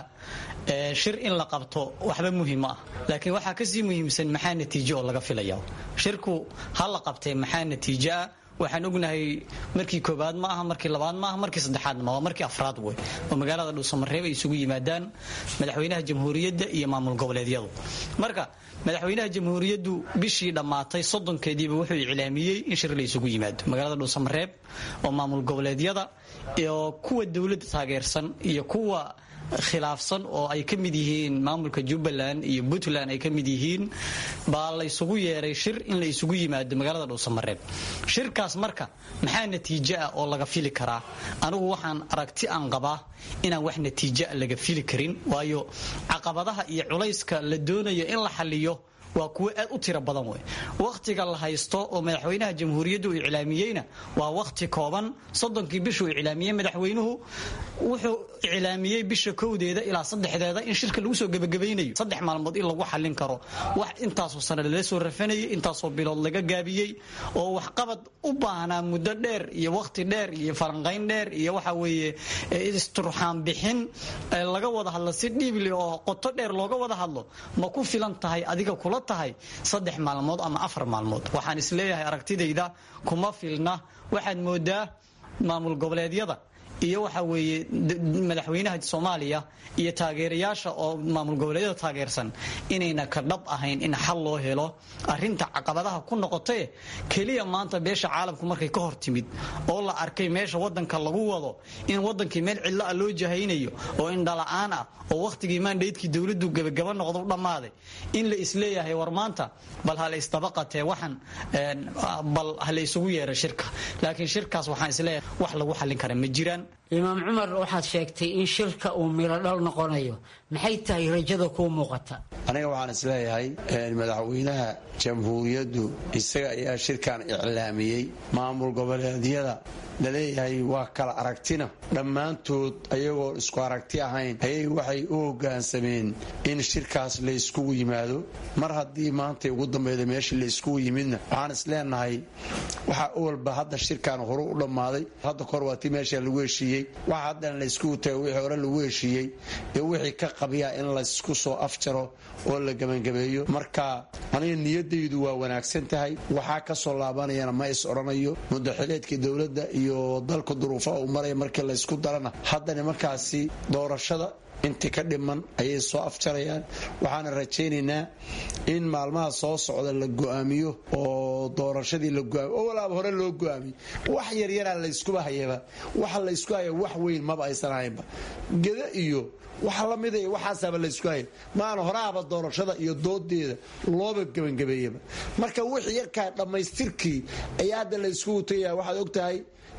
shir in la qabto waxba muhiim ah laakiin waxaa kasii muhiimsan maxaa natiijo oo laga filaya shirku ha la qabtee maxaa natiijo ah waxaan ognahay markii koobaad ma aha markii labaad ma aha markii saddexaad ma waa markii afraad wey oo magaalada dhuusamareeb ay isugu yimaadaan madaxweynaha jamhuuriyadda iyo maamul goboleedyadu marka madaxweynaha jamhuuriyaddu bishii dhammaatay soddonkeediiba wuxuu iclaamiyey in shir la isugu yimaado magaalada dhuusamareeb oo maamul goboleedyada iyo kuwa dowladda taageersan iyo kuwa khilaafsan oo ay ka mid yihiin maamulka jubbaland iyo puntland ay ka mid yihiin baa la isugu yeeray shir in la isugu yimaado magaalada dhuusamareeb shirkaas marka maxaa natiijo ah oo laga fili karaa anigu waxaan aragti aan qabaa inaan wax natiijoa laga fili karin waayo caqabadaha iyo culayska la doonayo in la xaliyo waa kuwo aad u tiro badan wey wakhtiga la haysto oo madaxweynaha jamhuuriyadda uu iclaamiyeyna waa wakhti kooban soddonkii bishuu iclaamiyey madaxweynuhu wuxuu iclaamiyey bisha kowdeeda ilaa saddexdeeda in shirka lagu soo gebagabaynayo saddex maalmood in lagu xallin karo wax intaasoo sano lala soo rafanayay intaasoo bilood laga gaabiyey oo waxqabad u baahnaa muddo dheer iyo wakhti dheer iyo falanqayn dheer iyo waxa weeye isturxaan bixin laga wada hadlo si dhiibli oo qoto dheer looga wada hadlo ma ku filan tahay adiga kula tahay saddex maalmood ama afar maalmood waxaan isleeyahay aragtidayda kuma filna waxaad moodaa maamul goboleedyada iyo waxa weeye madaxweynaha soomaaliya iyo taageerayaasha oo maamul goboleedyada taageersan inayna ka dhab ahayn in xal loo helo arinta caqabadaha ku noqotae keliya maanta beesha caalamku markay ka hor timid oo la arkay meesha wadanka lagu wado in wadankii meel cidlo ah loo jahaynayo oo indhala-aan ah oo wakhtigii maandhaydkii dowladdu gebagaba noqdo u dhammaaday in la isleeyahay war maanta bal hala isdabaqatee waxan bal hala isugu yeera shirka laakiin shirkaas waxaan isleeyahay wax lagu xallin kara ma jiraan imaam cumar waxaad sheegtay in shirka uu miladhal noqonayo maxay tahay rajada kuu muuqata aniga waxaan isleeyahay madaxweynaha jamhuuriyaddu isaga ayaa shirkan iclaamiyey maamul goboleedyada laleeyahay waa kala aragtina dhammaantood ayagoo isku aragti ahayn ayay waxay u hoggaansameen in shirkaas la yskugu yimaado mar haddii maantay ugu dambeyda meeshii la yskugu yimidna waxaan isleenahay waxaa owalba hadda shirkan horu u dhammaaday hadda kahor waa ti meesha lagu heshiiyey waxa haddana la yskugu tago wixii hore lagu heshiiyey ee wixii ka qabiyaa in laysku soo afjaro oo la gebangabeeyo marka aniga niyadaydu waa wanaagsan tahay waxaa ka soo laabanayana ma is odhanayo mudaxileedkii dowladda iyo dalka duruufaha uu maraya markii laysku darana hadda nimankaasi doorashada intii ka dhiman ayay soo afjarayaan waxaana rajaynaynaa in maalmaha soo socda la go'aamiyo oo doorashadii la goaamiyo oo walaaba hore loo go'aamiyo wax yaryaraa layskuba hayaba waxa laysku haya wax weyn maba aysan ahaynba geda iyo waxa la mida waxaasaaba laysku haya maana horaaba doorashada iyo doodeeda looba gebangabeeyaba marka wixii yarkaa dhammaystirkii ayaa hadda layskugu tagaya waxaad ogtahay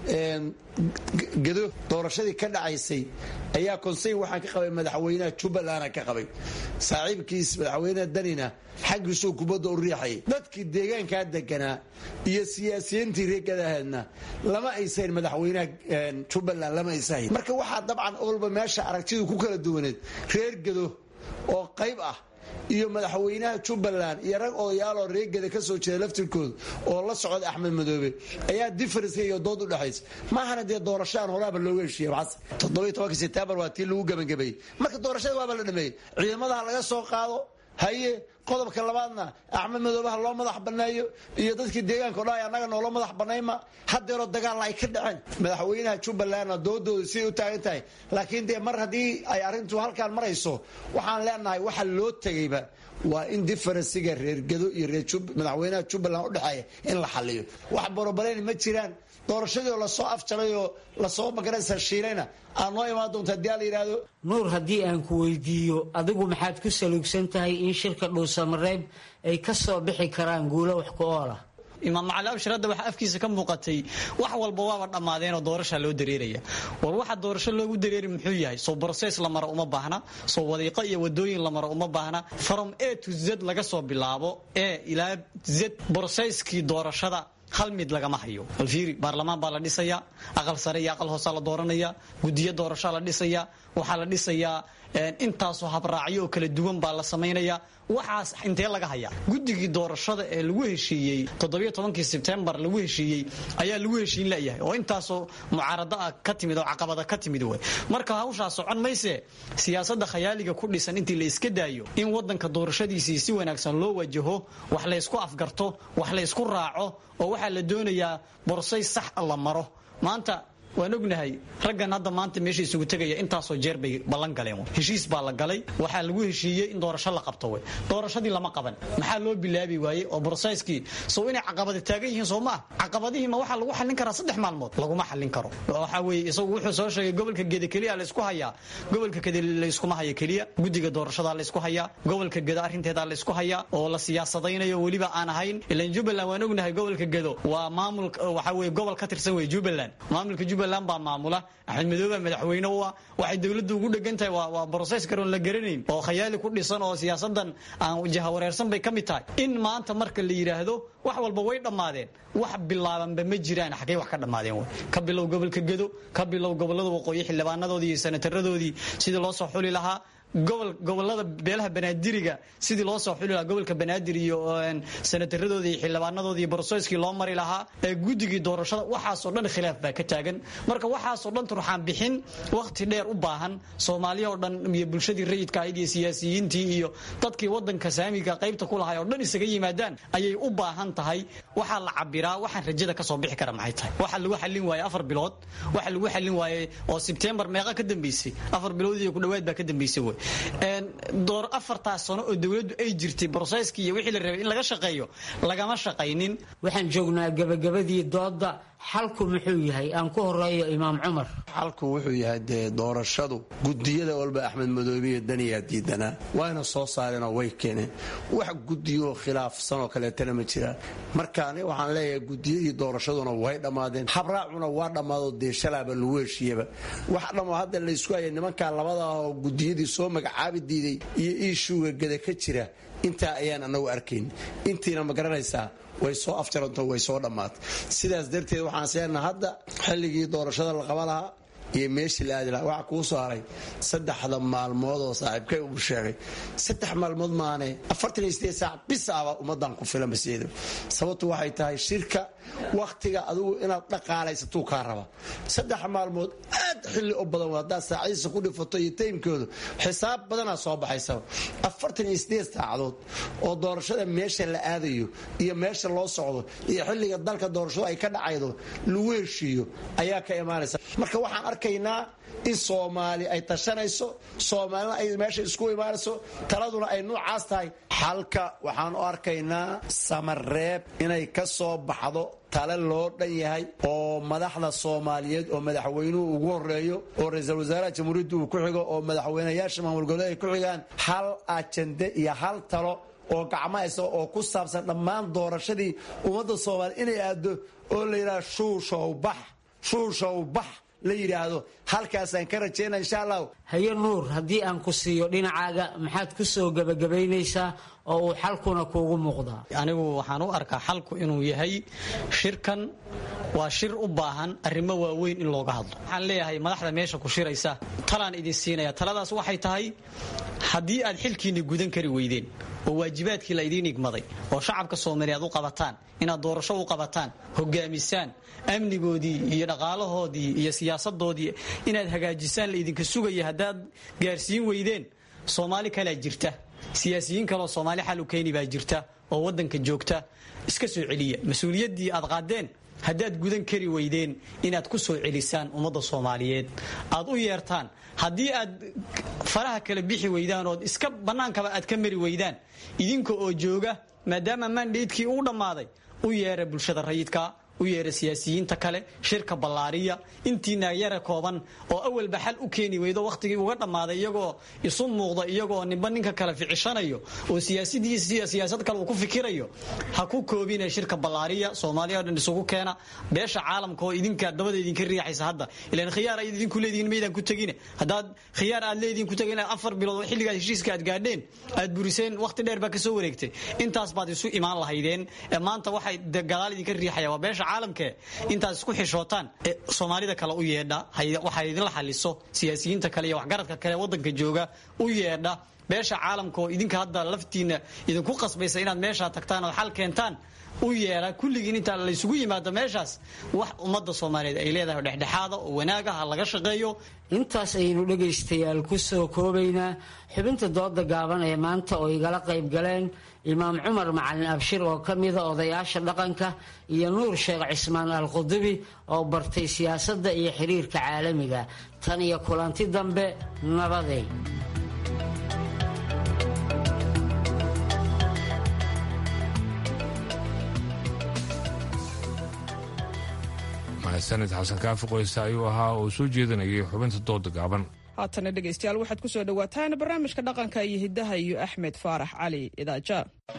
gedo doorashadii ka dhacaysay ayaa konseyn waxaan ka qabay madaxweynaha jubbaland ka qabay saaxiibkiis madaxweynaha danina xaggiisuu kubadda u riixayay dadkii deegaankaa deganaa iyo siyaasiyiintii reegadaahedna lama aysahayn madaxweynaha jubbaland lama aysahayn marka waxaa dabcan olba meesha aragtidu ku kala duwaneed reer gedo oo qayb ah iyo madaxweynaha jubbaland iyo rag odayaaloo reegada ka soo jeeda laftirkooda oo la socda axmed madoobe ayaa diferenska iyo dood u dhexaysa maahana dee doorashaan horaaba looga heshiiya maxas toddobiyo tobanka sebtembar waa tii lagu gebangabeeyey marka doorashada waaba la dhameeyey ciidamadaha laga soo qaado haye qodobka labaadna axmed madoobaha loo madax banneeyo iyo dadkii deegaanka o dhan annaga noola madax bannayma haddeeroo dagaalla ay ka dhaceen madaxweynaha jubbalandna doodooda siday u taagan tahay laakiin dee mar haddii ay arrintu halkaan marayso waxaan leenahay waxa loo tegayba waa in diferensiga reergedo iyo madaxweynaha jubbaland udhexeeya in la xaliyo wax borobareyni ma jiraan doorashadii oo lasoo afjaray oo lasoo magaraysa shiilayna aad noo imaan doonta hadii la yidhaahdo nuur haddii aan ku weydiiyo adigu maxaad ku saluugsan tahay in shirka dhuusamareeb ay ka soo bixi karaan guulo wax ku oola imaam macali abshir hadda waxaa afkiisa ka muuqatay wax walba waaba dhammaadeenoo doorashaa loo dareeraya war waxa doorasho loogu dareeri muxuu yahay soo broses la maro uma baahna soo wadiiqo iyo wadooyin la maro uma baahna from a to z laga soo bilaabo e ilaa z broseskii doorashada hal mid lagama hayo alfiiri baarlamaan baa la dhisayaa aqal sare iyo aqal hoosaa la dooranaya gudiyo doorashaa la dhisayaa waxaa la dhisayaa intaasoo habraacyo oo kala duwan baa la samaynaya waxaas intee laga hayaa guddigii doorashada ee lagu heshiiyey toddobiyo tobankii sebtembar lagu heshiiyey ayaa lagu heshiin layahay oo intaasoo mucaarado ah ka timid oo caqabada ka timid way marka hawshaa socon mayse siyaasadda khayaaliga ku dhisan intii la iska daayo in wadanka doorashadiisii si wanaagsan loo wajaho wax laysku afgarto wax laysku raaco oo waxaa la doonayaa borsay sax la maro maanta waan ognahay raggan hadda maanta meesha isugu tegaya intaasoo jeer bay ballan galeen heshiis baa la galay waxaa lagu heshiiyey in doorasho la qabto wey doorashadii lama qaban maxaa loo bilaabi waayey oo broseskii sow inay caqabada taagan yihiin soo maa caqabadihii ma waxaa lagu xallin karaa saddex maalmood laguma xallin karo waxaa weeye isagu wuxuu soo sheegay gobolka geda keliya laysku hayaa gobolka geda layskuma haya keliya guddiga doorashadaa laysku hayaa gobolka gedo arrinteedaa laysku hayaa oo la siyaasadaynayo weliba aan ahayn ilan jubbaland waan ognahay gobolka gedo waa maamul waxaa weye gobol ka tirsan wey jubbaland maamulka jubbaland baa maamula axmed madoobe madaxweyne u ah waxay dowladdu ugu dhegan tahay waa broses karoon la garanayn oo khayaali ku dhisan oo siyaasadan aan jahawareersan bay ka mid tahay in maanta marka la yidhaahdo wax walba way dhammaadeen wax bilaabanba ma jiraan xaggay wax ka dhammaadeen wey ka bilow gobolka gedo ka bilow gobolada waqooyi xildhibaanadoodii iyo senataradoodii sidii loo soo xuli lahaa gobol gobolada beelaha banaadiriga sidii loo soo xuli lahaa gobolka banaadir iyo senataradoodii iyo xildhibaanadoodii broseskii loo mari lahaa ee guddigii doorashada waxaasoo dhan khilaaf baa ka taagan marka waxaasoo dhan turxaan bixin wakhti dheer u baahan soomaaliya oo dhan iyo bulshadii rayidka ahayd iyo siyaasiyiintii iyo dadkii wadanka saamiga qaybta ku lahay oo dhan isaga yimaadaan ayay u baahan tahay waxaa la cabiraa waxaan rajada kasoo bixi kara maxay tahay waxaa lagu xallin waayey afar bilood waxaa lagu xallin waayey oo sebtembar meeqa ka dambeysay afar bilood iyo ku dhowaad baa ka dambeysay wey door afartaas sano oo dowladdu ay jirtay broseskii iyo wixii la rabay in laga shaqeeyo lagama shaqaynin waxaan joognaa gabagabadii dooda xalku muxuu yahay aan ku horeeyo imaam cumar xalku wuxuu yahay dee doorashadu gudiyada walba axmed madoobiyo daniyaa diidanaa waana soo saareenoo way keeneen wax gudiyoo khilaafsan oo kaleetana ma jiraan marka ani waxaan leeyahay gudiyadii doorashaduna way dhammaadeen habraacuna waa dhammaado dee shalaaba lagu heshiiyaba wax dhammo hadda laysku haya nimankaa labada ah oo gudiyadii soo magacaabi diiday iyo iishuuga gada ka jira intaa ayaan anagu arkayn intiina ma garanaysaa way soo afjaranto way soo dhammaatay sidaas darteed waxaan seenaha hadda xilligii doorashada la qaba lahaa iyo meeshii la aadi lahaa waxaa kuu soo haray saddexda maalmood oo saaxiibkay uu sheegay saddex maalmood maane afartan iyo sideed saac bisaaba ummadan ku filan baseedo sababtu waxay tahay shirka wakhtiga adigu inaad dhaqaalaysatuu kaa raba saddex maalmood aad xilli u badan haddaad saacadiisa ku dhifato iyo taymkoodu xisaab badanaa soo baxaysaba afartan iyo sideed saacadood oo doorashada meesha la aadayo iyo meesha loo socdo iyo xilliga dalka doorashadu ay ka dhacaydo lagu heshiiyo ayaa ka imaanaysa marka waxaan arkaynaa in soomaali ay tashanayso soomaalina ay meesha isku imaanayso taladuna ay nuucaas tahay xalka waxaan u arkaynaa samareeb inay ka soo baxdo tale loo dhan yahay oo madaxda soomaaliyeed oo madaxweynuhu ugu horeeyo oo ra-iisul wasaaraha jamhuuriyadda uu ku xigo oo madaxweynayaasha maamul goboleed ay ku xigaan hal ajande iyo hal talo oo gacmahaysa oo ku saabsan dhammaan doorashadii ummadda soomaaliya inay aado oo la yidhaha shuushow bax shuushow bax la yidhaahdo halkaasaan ka rajayna insha allahu haye nuur haddii aan ku siiyo dhinacaaga maxaad ku soo gebagabaynaysaa oo uu xalkuna kuugu muuqdaa anigu waxaan u arkaa xalku inuu yahay shirkan waa shir u baahan arrimo waaweyn in looga hadlo waxaan leeyahay madaxda meesha ku shiraysa talaan idin siinaya taladaas waxay tahay haddii aad xilkiinna gudan kari weydeen oo waajibaadkii la idiin igmaday oo shacabka soomaaliyeed u qabataan inaad doorasho u qabataan hogaamisaan amnigoodii iyo dhaqaalahoodii iyo siyaasadoodii inaad hagaajisaan la idinka sugaya haddaad gaarsiin weydeen soomaali kalea jirta siyaasiyiin kaleoo soomaali xal u keeni baa jirta oo wadanka joogta iska soo celiya mas-uuliyaddii aad qaadeen haddaad gudan kari weydeen inaad ku soo celisaan ummadda soomaaliyeed aad u yeertaan haddii aad faraha kala bixi weydaan ood iska bannaankaba aad ka mari weydaan idinka oo jooga maadaama mandaydkii uu dhammaaday u yeera bulshada rayidka u yeera siyaasiyiinta kale shirka ballaariya intiina yara kooban oo awalba xal u keeni weydo wakhtigii uga dhammaaday iyagoo isu muuqda iyagoo ninba ninka kale ficishanayo oo siyaasadiisiiyo siyaasad kale uu ku fikirayo ha ku koobina shirka ballaariya soomaaliya o dhan isugu keena beesha caalamka oo idinka dabada idinka riixaysa hadda ilan khiyaar ay idinku leedihiin maydaan ku tegine haddaad khiyaar aad leedihin ku tegin afar bilood xilligaad heshiiska aad gaadheen aad buriseen wakhti dheer baa kasoo wareegtay intaas baad isu imaan lahaydeen maanta waxay gadaal idinka riixaya waa beesha caalamke intaad isku xishootaan soomaalida kale u yeedha waxay idinla xaliso siyaasiyiinta kale iyo waxgaradka kale wadanka jooga u yeedha beesha caalamka oo idinka hadda laftiina idinku qasbaysa inaad meeshaa tagtaan ood xal keentaan u yeedha kulligiin intaa laysugu yimaado meeshaas wax ummadda soomaaliyeed ay leedahay dhexdhexaada oo wanaagaha laga shaqeeyo intaas ayaynu dhegaystayaal ku soo koobaynaa xubinta dooda gaaban ee maanta oo igala qayb galeen imaam cumar macalin abshir oo ka mida odayaasha dhaqanka iyo nuur sheekh cismaan alqudubi oo bartay siyaasadda iyo xiriirka caalamiga tan iyo kulanti dambe nabaday mahadsanid xasan kaafi qoysta ayuu ahaa oo soo jeedinayay xubinta dooda gaaban haatana dhegaystayaal waxaad ku soo dhowaataan barnaamijka dhaqanka iyo hiddaha iyo axmed faarax cali idaaja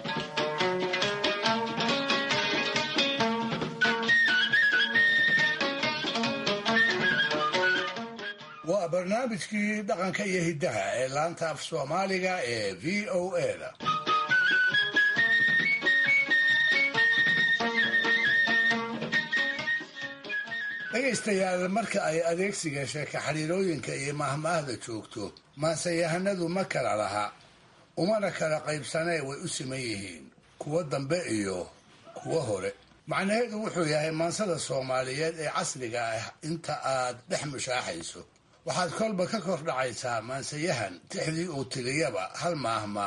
waa barnaamijkii dhaqanka iyo hiddaha ee laanta af soomaaliga ee v o eda dhegaystayaal marka ay adeegsiga sheeka xiriirooyinka iyo mahmaahda joogto maansayahanadu ma kala laha umana kala qaybsanee way u siman yihiin kuwo dambe iyo kuwo hore macnaheedu wuxuu yahay maansada soomaaliyeed ee casriga ah inta aad dhex mushaaxayso waxaad kolba ka kor dhacaysaa maansayahan tixdii uu tiriyaba hal maahmaah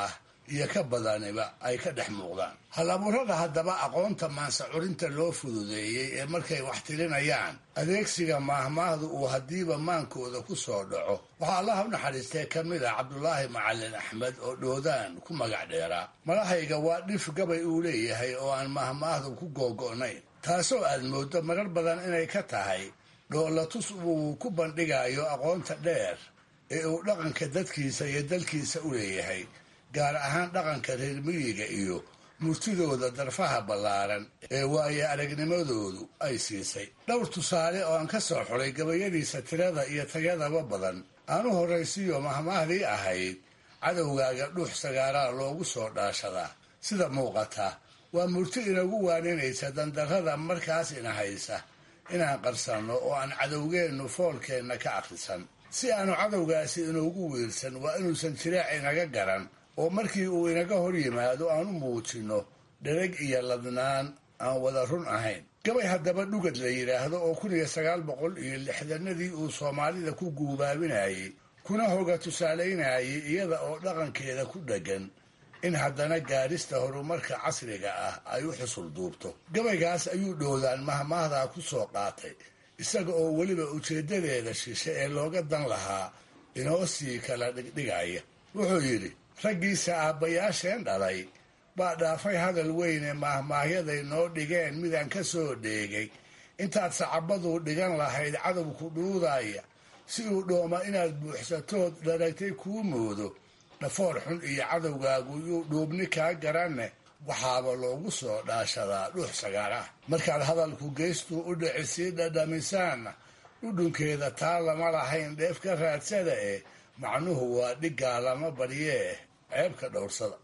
iyo ka badaniba ay ka dhex muuqdaan hal-abuurada haddaba aqoonta maansa curinta loo fududeeyey ee markay wax tirinayaan adeegsiga maahmaahdu uu haddiiba maankooda ku soo dhaco waxaa allaha u naxariistee ka mid ah cabdulaahi macalin axmed oo dhoodaan ku magac dheeraa malahayga waa dhif gabay uu leeyahay oo aan maahmaahdu ku googo'nayn taasoo aad mooddo marar badan inay ka tahay dhoolatus uu ku bandhigayo aqoonta dheer ee uu dhaqanka dadkiisa iyo dalkiisa u leeyahay gaar ahaan dhaqanka reer miyiga iyo murtidooda darfaha ballaaran ee waaye aragnimadoodu ay siisay dhowr tusaale oo aan ka soo xulay gabayadiisa tirada iyo tayadaba badan aan u horraysiiyo mahmaahdii ahayd cadowgaaga dhuux sagaaraa loogu soo dhaashadaa sida muuqata waa murti inagu waaninaysa dandarrada markaas ina haysa inaan qarsanno oo aan cadowgeennu foolkeenna ka akhrisan si aanu cadowgaasi inuugu wiirsan waa inuusan jiraac inaga garan oo markii uu inaga hor yimaado aan u muujinno dhereg iyo ladnaan aan wada run ahayn gabay haddaba dhugad la yidhaahdo oo kun iyo sagaal boqol iyo lixdanadii uu soomaalida ku guubaabinayey kuna hoga tusaalaynayay iyada oo dhaqankeeda ku dheggan in haddana gaadhista horumarka casriga ah ay u xusul duubto gabaygaas ayuu dhoodaan mahmaahdaa ku soo qaatay isaga oo weliba ujeeddadeeda shishe ee looga dan lahaa inoo sii kala dhigdhigaya wuxuu yidhi raggiisa aabbayaasheen dhalay baa dhaafay hadal weyne maahmaahyaday noo dhigeen midaan ka soo dheegay intaad sacabaduu dhigan lahayd cadowku dhuudaya si uu dhooma inaad buuxsatood dharagtay kuu moodo dhafoor xun iyo cadowgaagu yuu dhuubni kaa garanne waxaaba loogu soo dhaashadaa dhuux sagaarah markaad hadalku geystuu u dhici sii dhadhamisaanna dhudhunkeeda taa lama lahayn dheef ka raadsada eh macnuhu waa dhiggaa lama baryee ceebka dhowrsada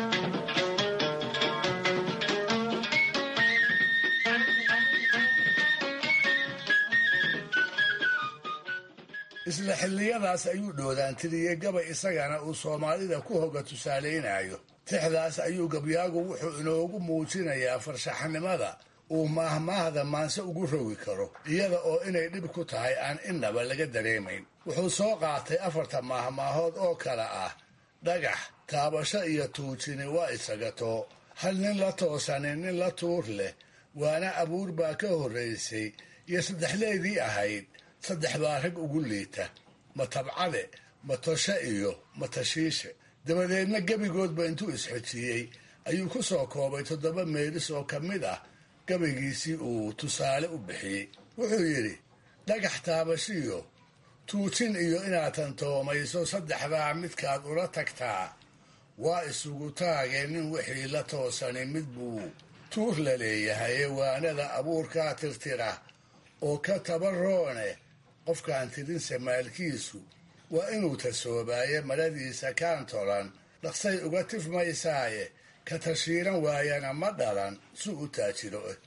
isla xilliyadaas ayuu dhoodaan tiriyey gabay isagana uu soomaalida ku hoga tusaalaynayo tixdaas ayuu gabyaagu wuxuu inoogu muujinayaa farshaxnimada uu maahmaahda maanse ugu rogi karo iyada oo inay dhib ku tahay aan innaba laga dareemayn wuxuu soo qaatay afarta maahmaahood oo kale ah dhagax taabasho iyo tuujini waa isagatoo hal nin la toosanin nin la tuur leh waana abuur baa ka horraysay iyo saddexleedii ahayd saddex baa rag ugu liita ma tabcade ma toshe iyo ma tashiishe dabadeedna gebigoodba intuu isxojiyey ayuu ku soo koobay toddoba meelis oo ka mid ah gabaygiisii uu tusaale u bixiyey wuxuu yidhi dhagax taabashiyo tuujin iyo inaad tantoomayso saddexdaa midkaad ula tagtaa waa isugu taagee nin wixii la toosani mid buu tuur la leeyahaye waanada abuurkaa tirtira oo ka tabaroone qofkaan tirinse maalkiisu waa inuu tasoobaaye maradiisa kaan tolan dhaqsay uga tifmaysaaye ka tashiiran waayana ma dhalan si u taajiro eh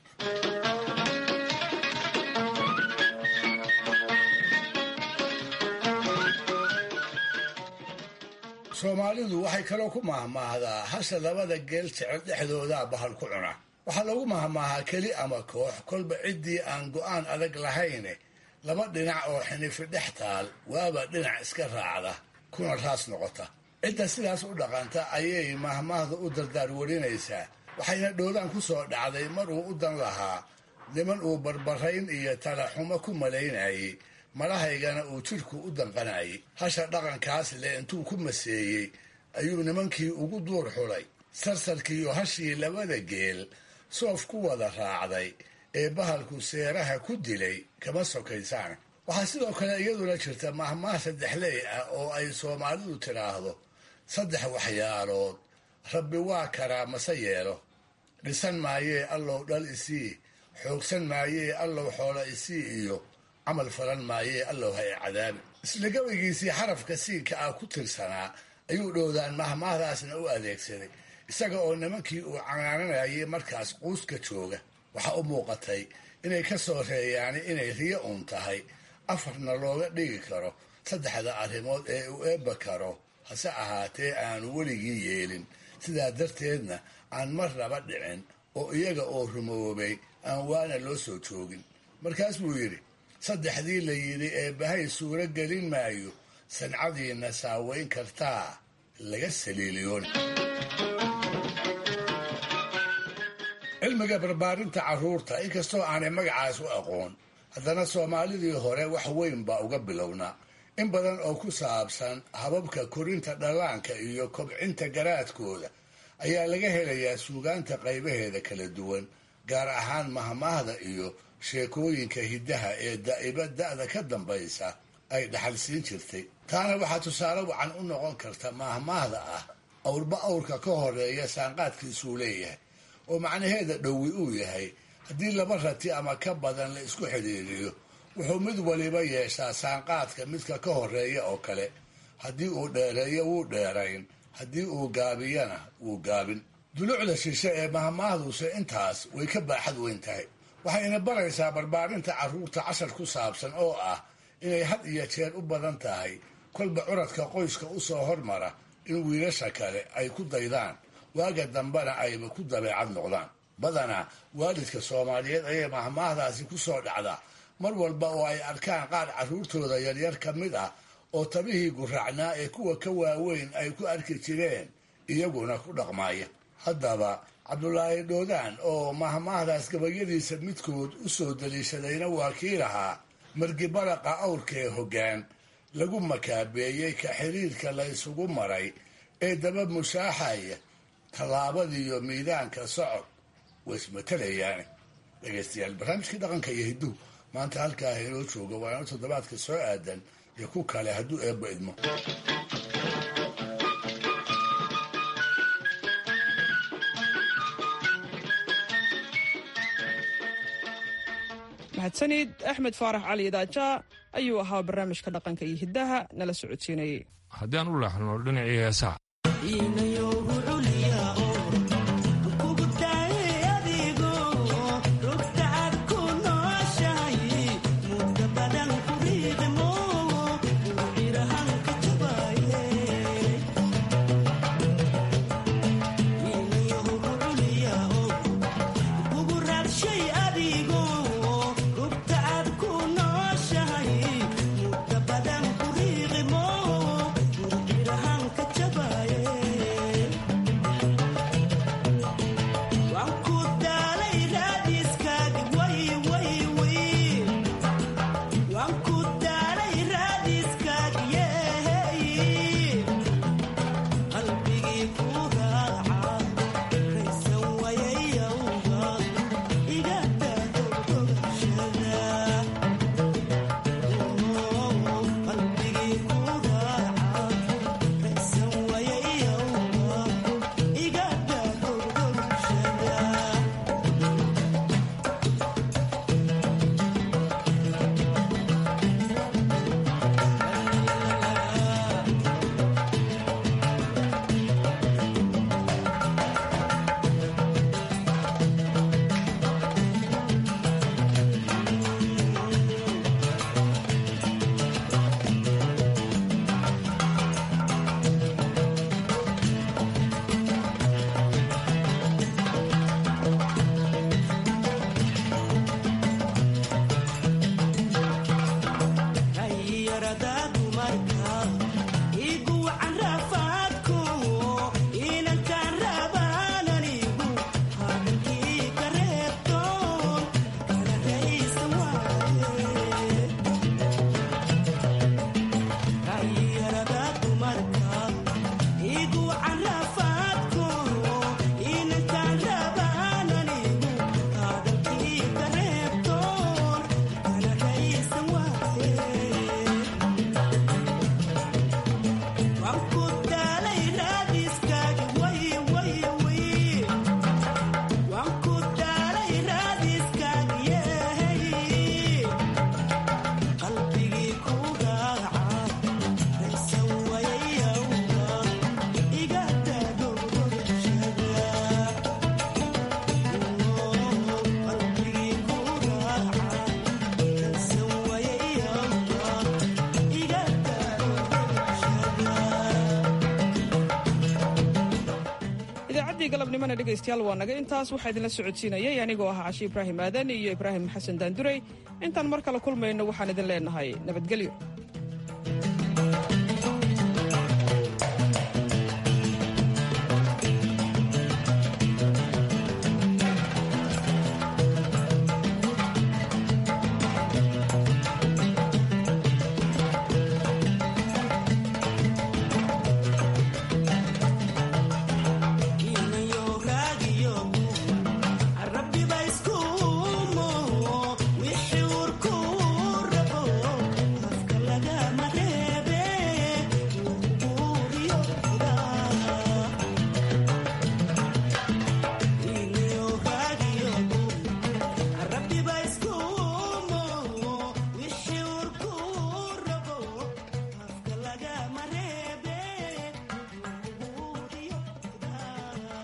soomaalidu waxay kaloo ku mahmaahdaa hasha labada geel jecel dhexdoodaa bahal ku cuna waxaa lagu mahmaahaa keli ama koox kolba ciddii aan go'aan adag lahayne laba dhinac oo xinifi dhex taal waaba dhinac iska raacda kuna raas noqota cidda sidaas u dhaqanta ayay mahmaahda u dardaar warinaysaa waxayna dhoodaan ku soo dhacday mar uu u dan lahaa niman uu barbarayn iyo talaxumo ku malaynayey malahaygana uu jidhku u danqanayay hasha dhaqankaas leh intuu ku maseeyey ayuu nimankii ugu duur xulay sarsarkiiyo hashii labada geel soof ku wada raacday ee bahalku seeraha ku dilay kama sokaysaan waxaa sidoo kale iyaduna jirta mahmaah saddexley ah oo ay soomaalidu tidhaahdo saddex waxyaalood rabbi waa karaa mase yeelo dhisan maayee allow dhal isii xoogsan maayee allow xoola isii iyo camal falan maayee allow ha e cadaabi isla gabaygiisii xarafka siinka ah ku tirsanaa ayuu dhowdaan mahmaahdaasna u adeegsaday isaga oo nimankii uu canaananayay markaas quuska jooga waxaa u muuqatay inay ka soo reeyaani inay riyo uun tahay afarna looga dhigi karo saddexda arrimood ee uu eebba karo hase ahaatee aanu weligii yeelin sidaa darteedna aan marnaba dhicin oo iyaga oo rumoobay aan waana loo soo joogin markaas buu yidhi saddexdii la yidhi eebbahay suuro gelin maayo sancadiinna saaweyn kartaa laga saliiliyoon cilmiga barbaarinta carruurta inkastoo aanay magacaas u aqoon haddana soomaalidii hore wax weyn baa uga bilownaa in badan oo ku saabsan hababka korinta dhallaanka iyo kobcinta garaadkooda ayaa laga helayaa suugaanta qaybaheeda kala duwan gaar ahaan mahmaahda iyo sheekooyinka hiddaha ee daa'iba da'da ka dambaysa ay dhaxalsiin jirtay taana waxaa tusaale wacan u noqon karta mahmaahda ah awrba awrka ka horeeya saanqaadkiisuu leeyahay oo macnaheeda dhowi uu yahay haddii laba rati ama ka badan la isku xidhiiriyo wuxuu mid waliba yeeshaa saanqaadka midka ka horeeya oo kale haddii uu dheereeyo wuu dheerayn haddii uu gaabiyana wuu gaabin dulucda shishe ee mahmaahduse intaas way ka baaxad weyn tahay waxayna baraysaa barbaarinta carruurta cashar ku saabsan oo ah inay had iyo jeer u badan tahay kolba curadka qoyska u soo hormara in wiilasha kale ay ku daydaan waaga dambena ayba ku dabeecad noqdaan badanaa waalidka soomaaliyeed ayay mahmaahdaasi ku soo dhacdaa mar walba oo ay arkaan qaar carruurtooda yaryar ka mid ah oo tabihii guraacnaa ee kuwa ka waaweyn ay ku arki jireen iyaguna ku dhaqmaaya haddaba cabdulaahi dhoodaan oo mahmaahdaas gabayadiisa midkood u soo daliishadayna waa kii lahaa margibaraqa awrkee hoggaan lagu makaabeeyey ka xiriirka la ysugu maray ee daba mushaaxaya tallaabadiiyo miidaanka socod way ismatalayaane dhegaystayaal barnaamijkii dhaqanka iyo hidduhu maanta halkaa inoo jooga waa ino toddobaadka soo aadan iyo ku kale hadduu eebba idmo mahadsanid axmed faarax cali idaaja ayuu ahaa barnaamijka dhaqanka iyo hiddaha nala socodsiinayay haddii aan u leexno dhinacii heesaha idaacadii galabnimona dhegaystayaal waa naga intaas waxaa idinla socodsiinayay anigoo ah cashi ibraahim aadan iyo ibraahim xasan daanduray intaan mar kale kulmayno waxaan idin leenahay nabadgelyo